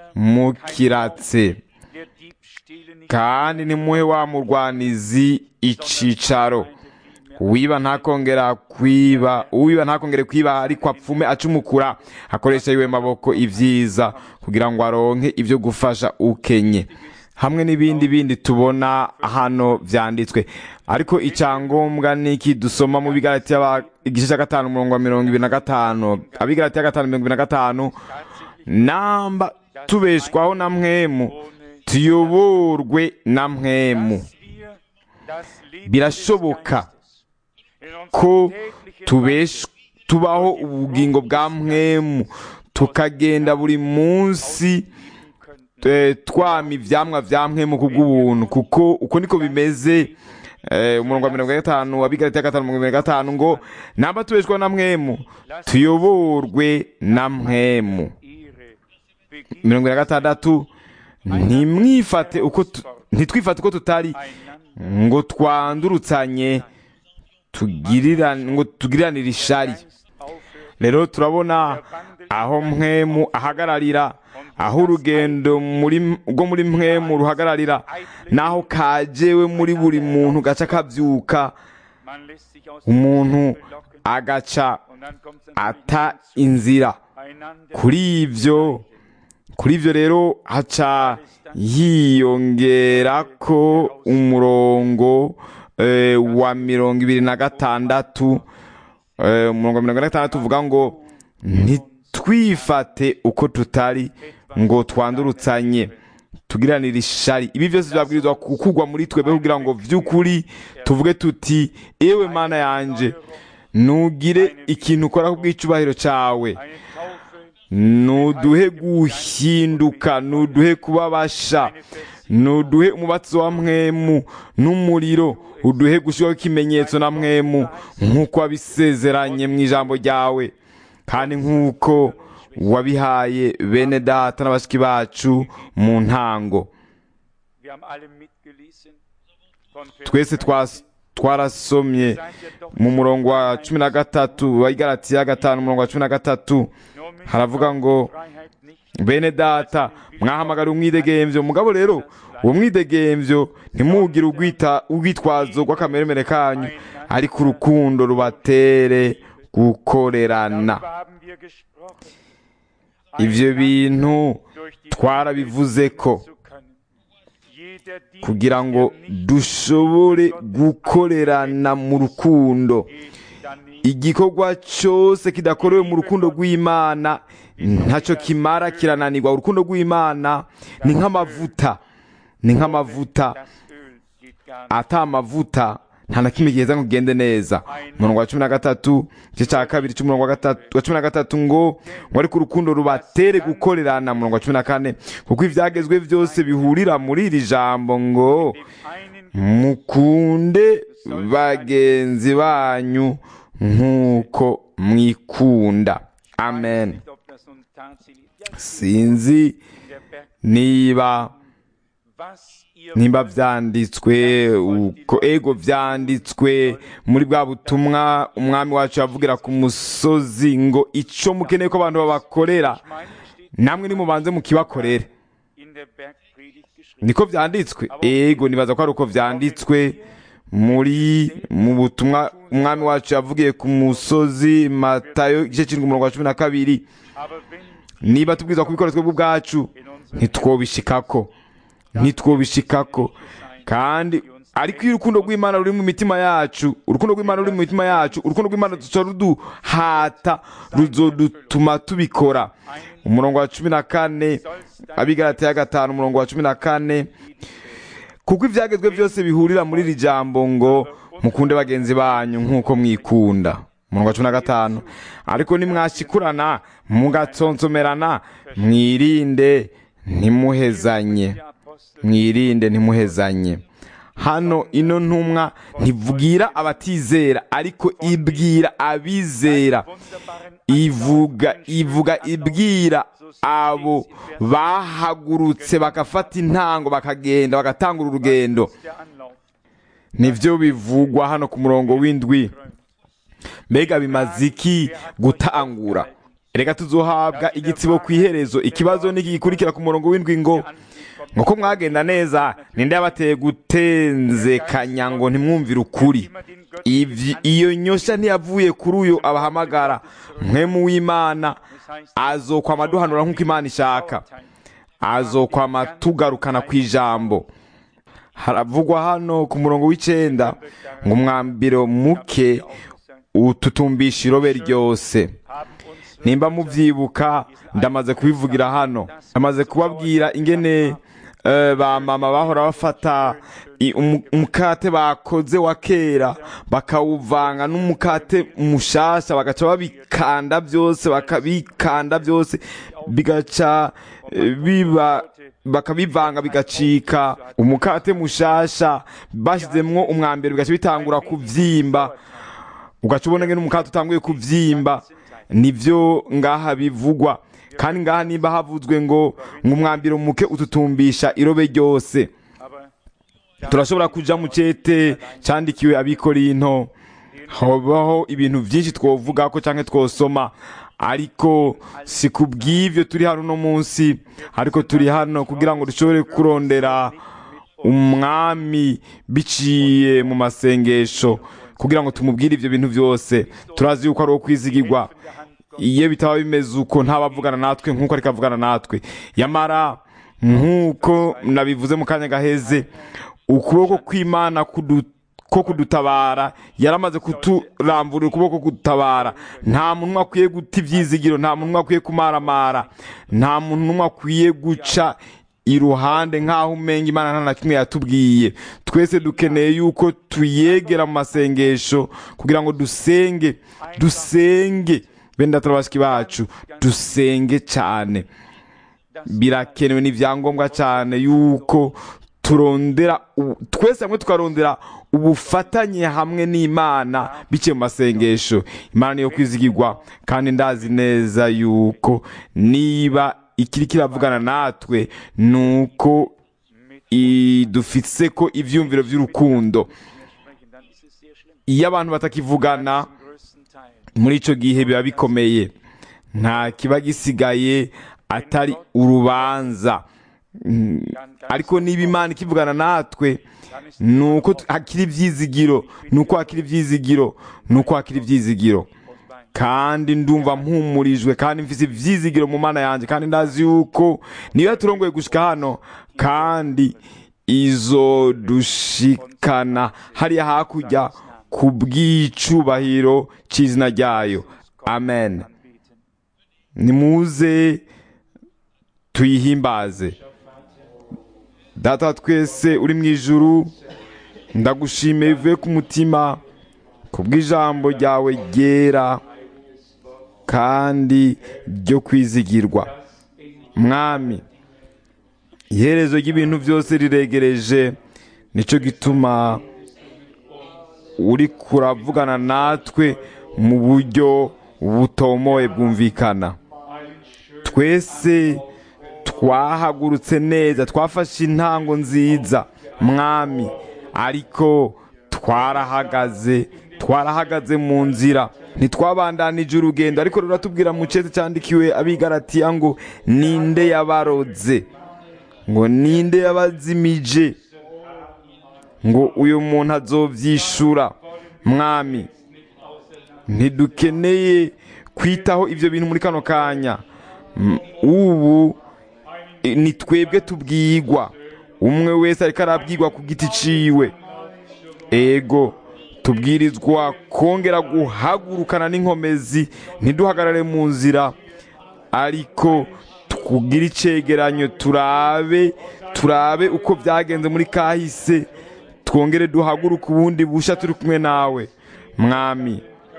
Speaker 1: mukiratse
Speaker 4: der Dieb stehle nicht
Speaker 1: kandi nimuhe wa murwanizi icicaro uwiba ntakongera kwiba uwiba ntakongere kwiba ariko apfume acumukura akoresha yiwe maboko ibyiza kugira ngo aronke ibyo gufasha ukenye hamwe n'ibindi bindi tubona hano byanditswe ariko icyangombwa ni iki dusoma mu bigarati igice cya gatanu umurongo wa mirongo ibiri na gatanu abigarati ya gatanu mirongo ibiri na gatanu namba tubeshwaho na mwemu tuyoborwe na mwemu
Speaker 4: dass wir das Leben
Speaker 1: birashoboka
Speaker 4: des Geistes in unserem
Speaker 1: ko
Speaker 4: täglichen
Speaker 1: tubesh tubaho ubugingo bwa mwemu tukagenda buri munsi eh, twama ivyamwa vya mwemu kubw'ubuntu kuko uko niko bimeze eh, umurongo wa mirongo ine na gatanu wa bigarati ya gatanu mirongo ine na gatanu ngo namba tubeshwaho na mwemu tuyoborwe na mwemu
Speaker 4: Ehre begib
Speaker 1: mirongo ine na gatandatu ntimwifate uko tu- ntitwifate uko tutari
Speaker 4: einander
Speaker 1: ngo twandurutsanye tugirirane ngo tugiriranire ishari
Speaker 4: Geist aufhört
Speaker 1: rero turabona aho mwemu ahagararira aho urugendo muri rwo muri mwemu ruhagararira n'aho kajewe muri buri muntu gaca kabyuka
Speaker 4: man lässt sich aus
Speaker 1: umuntu
Speaker 4: belocken
Speaker 1: agaca
Speaker 4: dann kommt es
Speaker 1: ata inzira
Speaker 4: einander
Speaker 1: kuri ibyo kuri ibyo rero haca hiyongera ko umurongo eh, wa mirongo ibiri na gatandatu eh, umurongo wa mirongo ine na gatandatu uvuga ngo ntitwifate uko tutari ngo twandurutsanye tugiranire ishari ibi byose byabwirizwa gukugwa muri twebwe kugira ngo by'ukuri tuvuge tuti ewe mana yanje ntugire ikintu ukora ku bw'icyubahiro cyawe
Speaker 4: eine Taufe,
Speaker 1: nuduhe guhinduka nuduhe kubabasha nuduhe umubatsi wa mwemu n'umuriro uduhe gushyiraho ikimenyetso na mwemu nk'uko wabisezeranye mu ijambo ryawe kandi nk'uko wabihaye bene data na bashiki bacu mu ntango
Speaker 4: wir haben alle mitgelesen von Vers
Speaker 1: twese twas- twarasomye
Speaker 4: Seid ihr doch
Speaker 1: mu murongo wa cumi na gatatu wa igaratiya gatanu umurongo wa cumi na gatatu
Speaker 4: nur mit
Speaker 1: haravuga ngo
Speaker 4: Freiheit nicht
Speaker 1: bene data mwahamagara umwidegemvyo mugabo rero uwo mwidegemvyo ntimugire urwita urwitwazo rw'akameremere kanyu ariko urukundo rubatere gukorerana
Speaker 4: Darüber haben wir gesprochen.
Speaker 1: ivyo bintu
Speaker 4: Durch die
Speaker 1: twarabivuze ko
Speaker 4: zu können. Jeder Dienst,
Speaker 1: kugira ngo
Speaker 4: der nicht
Speaker 1: dushobore gukorerana mu rukundo
Speaker 4: geht, dann nicht.
Speaker 1: igikorwa cyose kidakorewe mu rukundo rw'imana ntacyo kimara kirananirwa urukundo rw'imana ni nk'amavuta ni nk'amavuta
Speaker 4: Das Öl geht gar nicht.
Speaker 1: ata amavuta nta na kimwe giheza ngo ugende neza umurongo wa cumi na gatatu igice cya kabiri cy'umurongo wa gatatu- wa cumi na gatatu ngo ngo ariko urukundo rubatere gukorerana umurongo wa cumi na kane kuko ibyagezwe byose bihurira muri iri jambo ngo
Speaker 4: Dem einen
Speaker 1: mukunde bagenzi banyu nk'uko mwikunda amen
Speaker 4: nicht, ob das nun tatsächlich ja,
Speaker 1: sinzi
Speaker 4: in der Berg,
Speaker 1: niba
Speaker 4: was ihr
Speaker 1: nimba
Speaker 4: wollt,
Speaker 1: byanditswe uko ego byanditswe muri bwa butumwa umwami wacu yavugira ku musozi ngo icyo mukeneye ko abantu babakorera
Speaker 4: ich meine, steht
Speaker 1: namwe nimubanze mukibakorere
Speaker 4: in der Bergpredigt geschrieben.
Speaker 1: niko byanditswe ego nibaza ko ari uko byanditswe muri mu butumwa umwami wacu yavugiye ku musozi matayo igice kirindwi umurongo wa cumi na kabiri
Speaker 4: Aber wenn
Speaker 1: niba tubwirizwa kubikora twebwe ubwacu
Speaker 4: in unserem
Speaker 1: ntitwobishikako ntitwobishikako kandi ariko iyo urukundo rw'imana ruri mu mitima yacu urukundo rw'imana ruri mu mitima yacu urukundo rw'imana duca ruduhata ruzodutuma tubikora umurongo wa cumi na kane abigaratiya gatanu umurongo wa cumi na kane kuko ibyagezwe byose bihurira muri iri jambo ngo mukunde bagenzi banyu nk'uko mwikunda umurongo wa cumi na gatanu ariko nimwashikurana mugatsonsomerana mwirinde ntimuhezanye
Speaker 4: der Apostel
Speaker 1: mwirinde ntimuhezanye hano ino ntumwa ntibwira abatizera ariko ibwira abizera
Speaker 4: wunderbaren
Speaker 1: ivuga ivuga ibwira abo bahagurutse bagafata intango bakagenda bagatangura urugendo
Speaker 4: der Anlauf.
Speaker 1: nibyo bivugwa hano ku murongo w'indwi mbega bimaze iki gutangura reka tuzohabwa igitsibo ku iherezo ikibazo ntigikurikira ku murongo w'indwi ngo nk'uko mwagenda neza ninde yabateye gutenzekanya ngo ntimwumvire ukuri
Speaker 4: Immer den Götzen
Speaker 1: Ivy- iyo nyosha ntiyavuye kuri uyu abahamagara mwemu w'imana azokwama aduhanura nk'uko imana ishaka azokwama tugarukana ku ijambo haravugwa hano ku murongo w'icenda ngo umwambiro muke ututumbisha irobe ryose
Speaker 4: haben uns
Speaker 1: nimba mubyibuka ndamaze kubivugira hano ndamaze kubabwira ingene eh, ba mama bahora bafata i- umu- umukate bakoze wa kera bakawuvanga n'umukate mushasha bagaca babikanda byose bakabikanda byose bigaca eh, biba bakabivanga bigacika umukate mushasha bashyizemwo umwambaro bigaca bitangura kuvyimba ugaca ubona ngene umukate utanguye kuvyimba nivyo ngaha bivugwa kandi ngaha nimba havuzwe ngo ng'umwambiro muke ututumbisha irobe ryose
Speaker 4: aber
Speaker 1: turashobora kuja mu cete candikiwe abikorinto habaho ibintu vyinshi twovugako canke twosoma ariko si kubw'ivyo turi hano uno munsi ariko turi hano kugira ngo dushobore kurondera umwami biciye mu masengesho kugira ngo tumubwire ibyo bintu byose turazi yuko ari uwo kwizigirwa iyo bitaba bimeze uko ntabavugana natwe nk'uko ariko avugana natwe yamara nk'uko nabivuze mu kanya gaheze ukuboko kw'imana kudu ko kudutabara yaramaze kuturamburira ukuboko kudutabara nta muntu akwiye guta ibyizigiro nta muntu akwiye kumaramara nta muntu akwiye guca iruhande nk'aho umenga imana nta na kimwe yatubwiye twese dukeneye yuko tuyegera mu masengesho kugira ngo dusenge dusenge benda turabashiki bacu dusenge cyane birakenewe n'ibyangombwa cyane yuko turondera twese hamwe tukarondera ubufatanye hamwe n'imana biciye mu masengesho imana niyo kwizigirwa kandi ndazi neza yuko niba ikiri kiravugana natwe ni uko dufitse ko ibyumviro by'urukundo iyo abantu batakivugana muri icyo gihe biba bikomeye nta kiba gisigaye atari urubanza ariko niba imana ikivugana natwe ni uko hakiri ibyizigiro ni uko hakiri ibyizigiro ni uko hakiri ibyizigiro kandi ndumva mpumurijwe kandi mfite ibyizigiro mu mana yanjye kandi ndazi yuko niba turongoye gushyika hano kandi izo dushikana hariya hakurya ku bw'icubahiro cy'izina ryayo amen nimuze tuyihimbaze data twese uri mu ijuru ndagushimiye bivuye ku mutima ku bw'ijambo ryawe ryera kandi ryo kwizigirwa mwami iherezo ry'ibintu byose riregereje nicyo gituma uri kuravugana natwe mu buryo butomoye bwumvikana twese twahagurutse neza twafashe intango nziza mwami ariko twarahagaze twarahagaze mu nzira ntitwabandanije urugendo ariko ruratubwira mu cyese cyandikiwe abigaratiya ngo ninde yabarodze ngo ninde yabazimije ngo uyu muntu azobyishura mwami ntidukeneye kwitaho ibyo bintu muri kano kanya ubu ni twebwe tubwigwa umwe wese ariko arabwirwa ku giti ciwe ego tubwirizwa kongera guhagurukana n'inkomezi ntiduhagarare mu nzira ariko twugire icegeranyo turabe turabe uko byagenze muri kahise twongere duhaguruke ubundi busha turi kumwe nawe mwami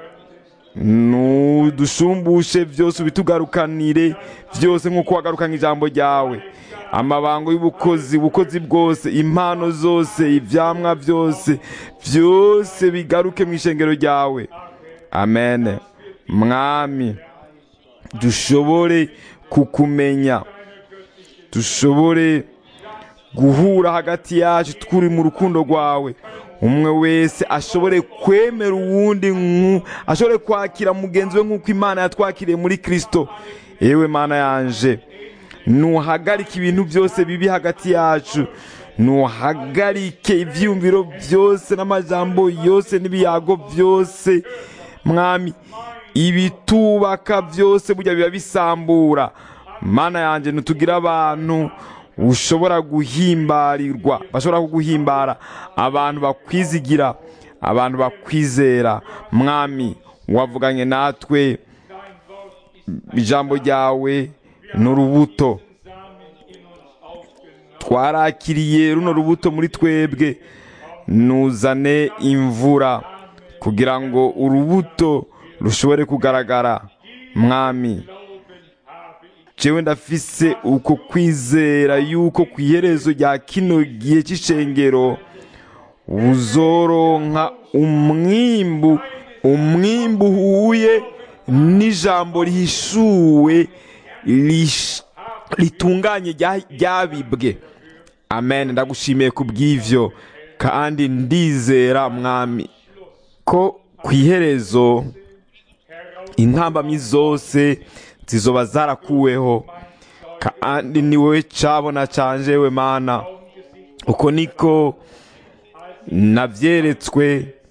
Speaker 1: ntudushumbushe byose ubitugarukanire byose nk'uko wagarukanye ijambo ryawe amabango y'ubukozi ubukozi bwose impano zose ibyamwa byose byose bigaruke mu ishengero ryawe amen mwami dushobore kukumenya dushobore guhura hagati yacu turi mu rukundo rwawe umwe wese ashobore kwemera uwundi ashobore kwakira mugenzi we nk'uko imana yatwakiriye muri kirisito yewe mana yanje ntuhagarike ibintu byose bibi hagati yacu ntuhagarike ibyiyumviro byose n'amajambo yose n'ibiyago byose mwami ibitubaka byose burya biba bisambura mana yanjye ntitugire abantu ushobora guhimbarirwa bashobora kuguhimbara abantu bakwizigira abantu bakwizera mwami wavuganye natwe ijambo ryawe ni urubuto twarakiriye runo rubuto muri twebwe nuzane imvura kugira ngo urubuto rushobore kugaragara mwami jewe ndafise uko kwizera yuko ku iherezo rya kino gihe cy'ishengero uzoronka umwimbu umwimbu uhuye n'ijambo rihishuwe ritunganye ryabibwe amen ndagushimiye ku bw'ivyo kandi ndizera mwami ko ku iherezo intambamyi zose zizoba zarakuweho kandi ni wowe cabona canje we mana uko niko navyeretswe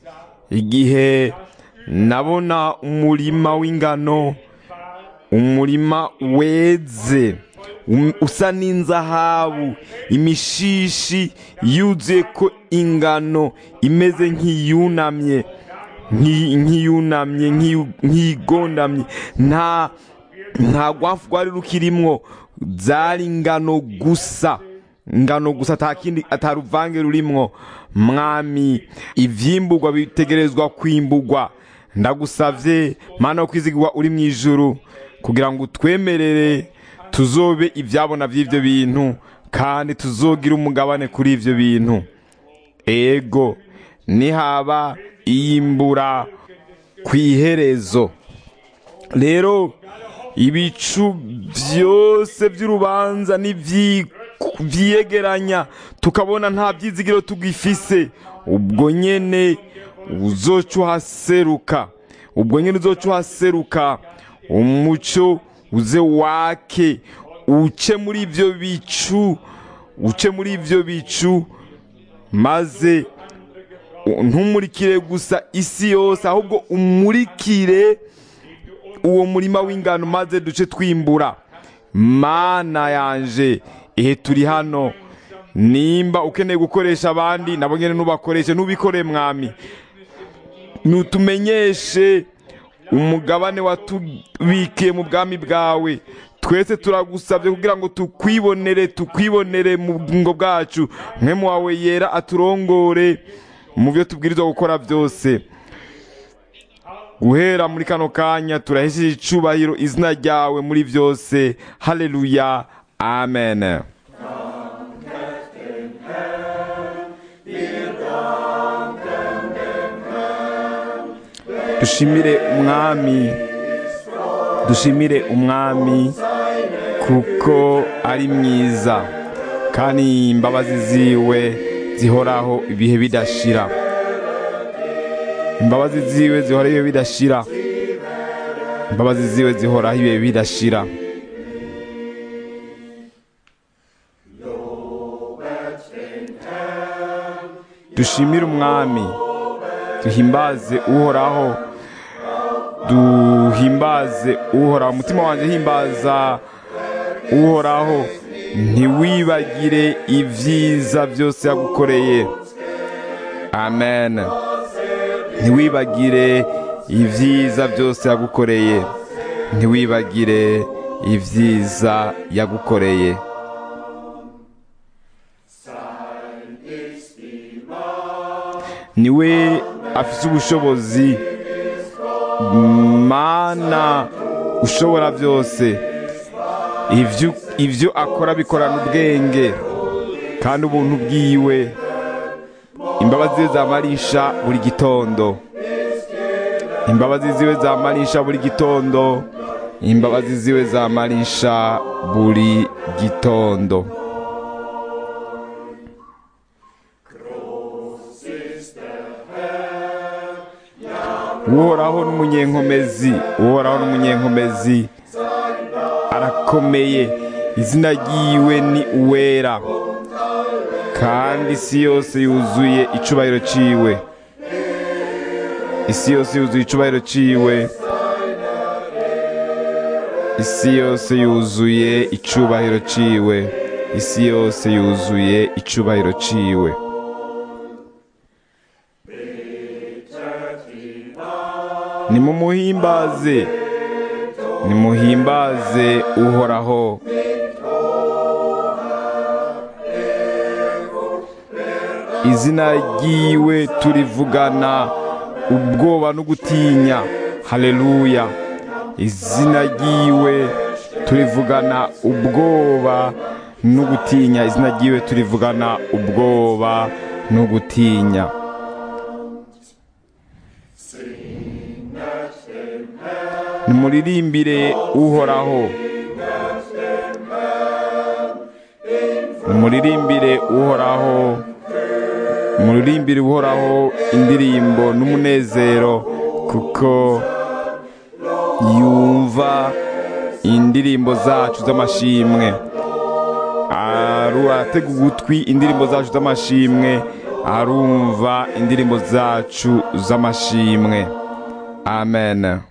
Speaker 1: igihe nabona umurima w'ingano umurima weze um- usa n'inzahabu imishishi yuzuye ko ingano imeze nk'iyunamye nk'i- nk'iyunamye nk'iyu- nk'igondamye nta nta rwafu rwari rukirimwo zari ingano gusa ingano gusa ata kindi ataruvange rurimwo mwami ivyimburwa bitegerezwa kwimburwa ndagusavye mana wo kwizigirwa uri mu ijuru kugira ngo utwemerere tuzobe ivyabona vy'ivyo bintu kandi tuzogira umugabane kuri ivyo bintu ego nihaba iyimbura ku iherezo rero ibicu byose by'urubanza n'ivyi- vyiyegeranya tukabona nta byizigiro tugifise ubwo nyene uzoca uhaseruka ubwo nyene uzoca uhaseruka umuco uze wake uce muri ivyo bicu uce muri ivyo bicu maze ntumurikire gusa isi yose ahubwo umurikire uwo murima w'ingano maze duce twimbura mana yanje ihe turi hano nimba ukeneye gukoresha abandi nabo nyene nubakoreshe nubikore mwami nutumenyeshe umugabane watubikiye mu bwami bwawe twese turagusabye kugira ngo tukwibonere tukwibonere mu bugingo bwacu mwemu wawe yera aturongore mu byo tubwirizwa gukora byose guhera muri kano kanya turahesheje icubahiro izina ryawe muri byose haleluya amen dushimire umwami dushimire umwami kuko ari mwiza kandi imbabazi ziwe zihoraho ibihe bidashira imbabazi ziwe zihoraho ibihe bidashira imbabazi ziwe zihoraho ibihe bidashira dushimire umwami duhimbaze uhoraho duhimbaze uhoraho umutima wanjye himbaza uhoraho ntiwibagire ibyiza byose yagukoreye amen ntiwibagire ibyiza byose yagukoreye ntiwibagire ibyiza yagukoreye niwe afite ubushobozi mana ushobora byose ibyo ibyo akora bikorana ubwenge kandi ubuntu bwiwe imbabazi ziwe zamarisha buri gitondo imbabazi ziwe zamarisha buri gitondo imbabazi ziwe zamarisha buri gitondo uhoraho n'umunyenkomezi uhoraho n'umunyenkomezi arakomeye izina ryiwe ni uwera kandi isi yose yuzuye icubahiro ciwe isi yose yuzuye icubahiro ciwe isi yose yuzuye icubahiro ciwe isi yose yuzuye icubahiro ciwe nimumuhimbaze nimuhimbaze uhoraho izina ryiwe turivugana ubwoba no gutinya haleluya izina ryiwe turivugana ubwoba no gutinya izina ryiwe turivugana ubwoba no gutinya nimuririmbire uhoraho nimuririmbire uhoraho muririmbire uhoraho indirimbo n'umunezero kuko yumva indirimbo zacu z'amashimwe aratega ugutwi indirimbo zacu z'amashimwe arumva indirimbo zacu z'amashimwe amen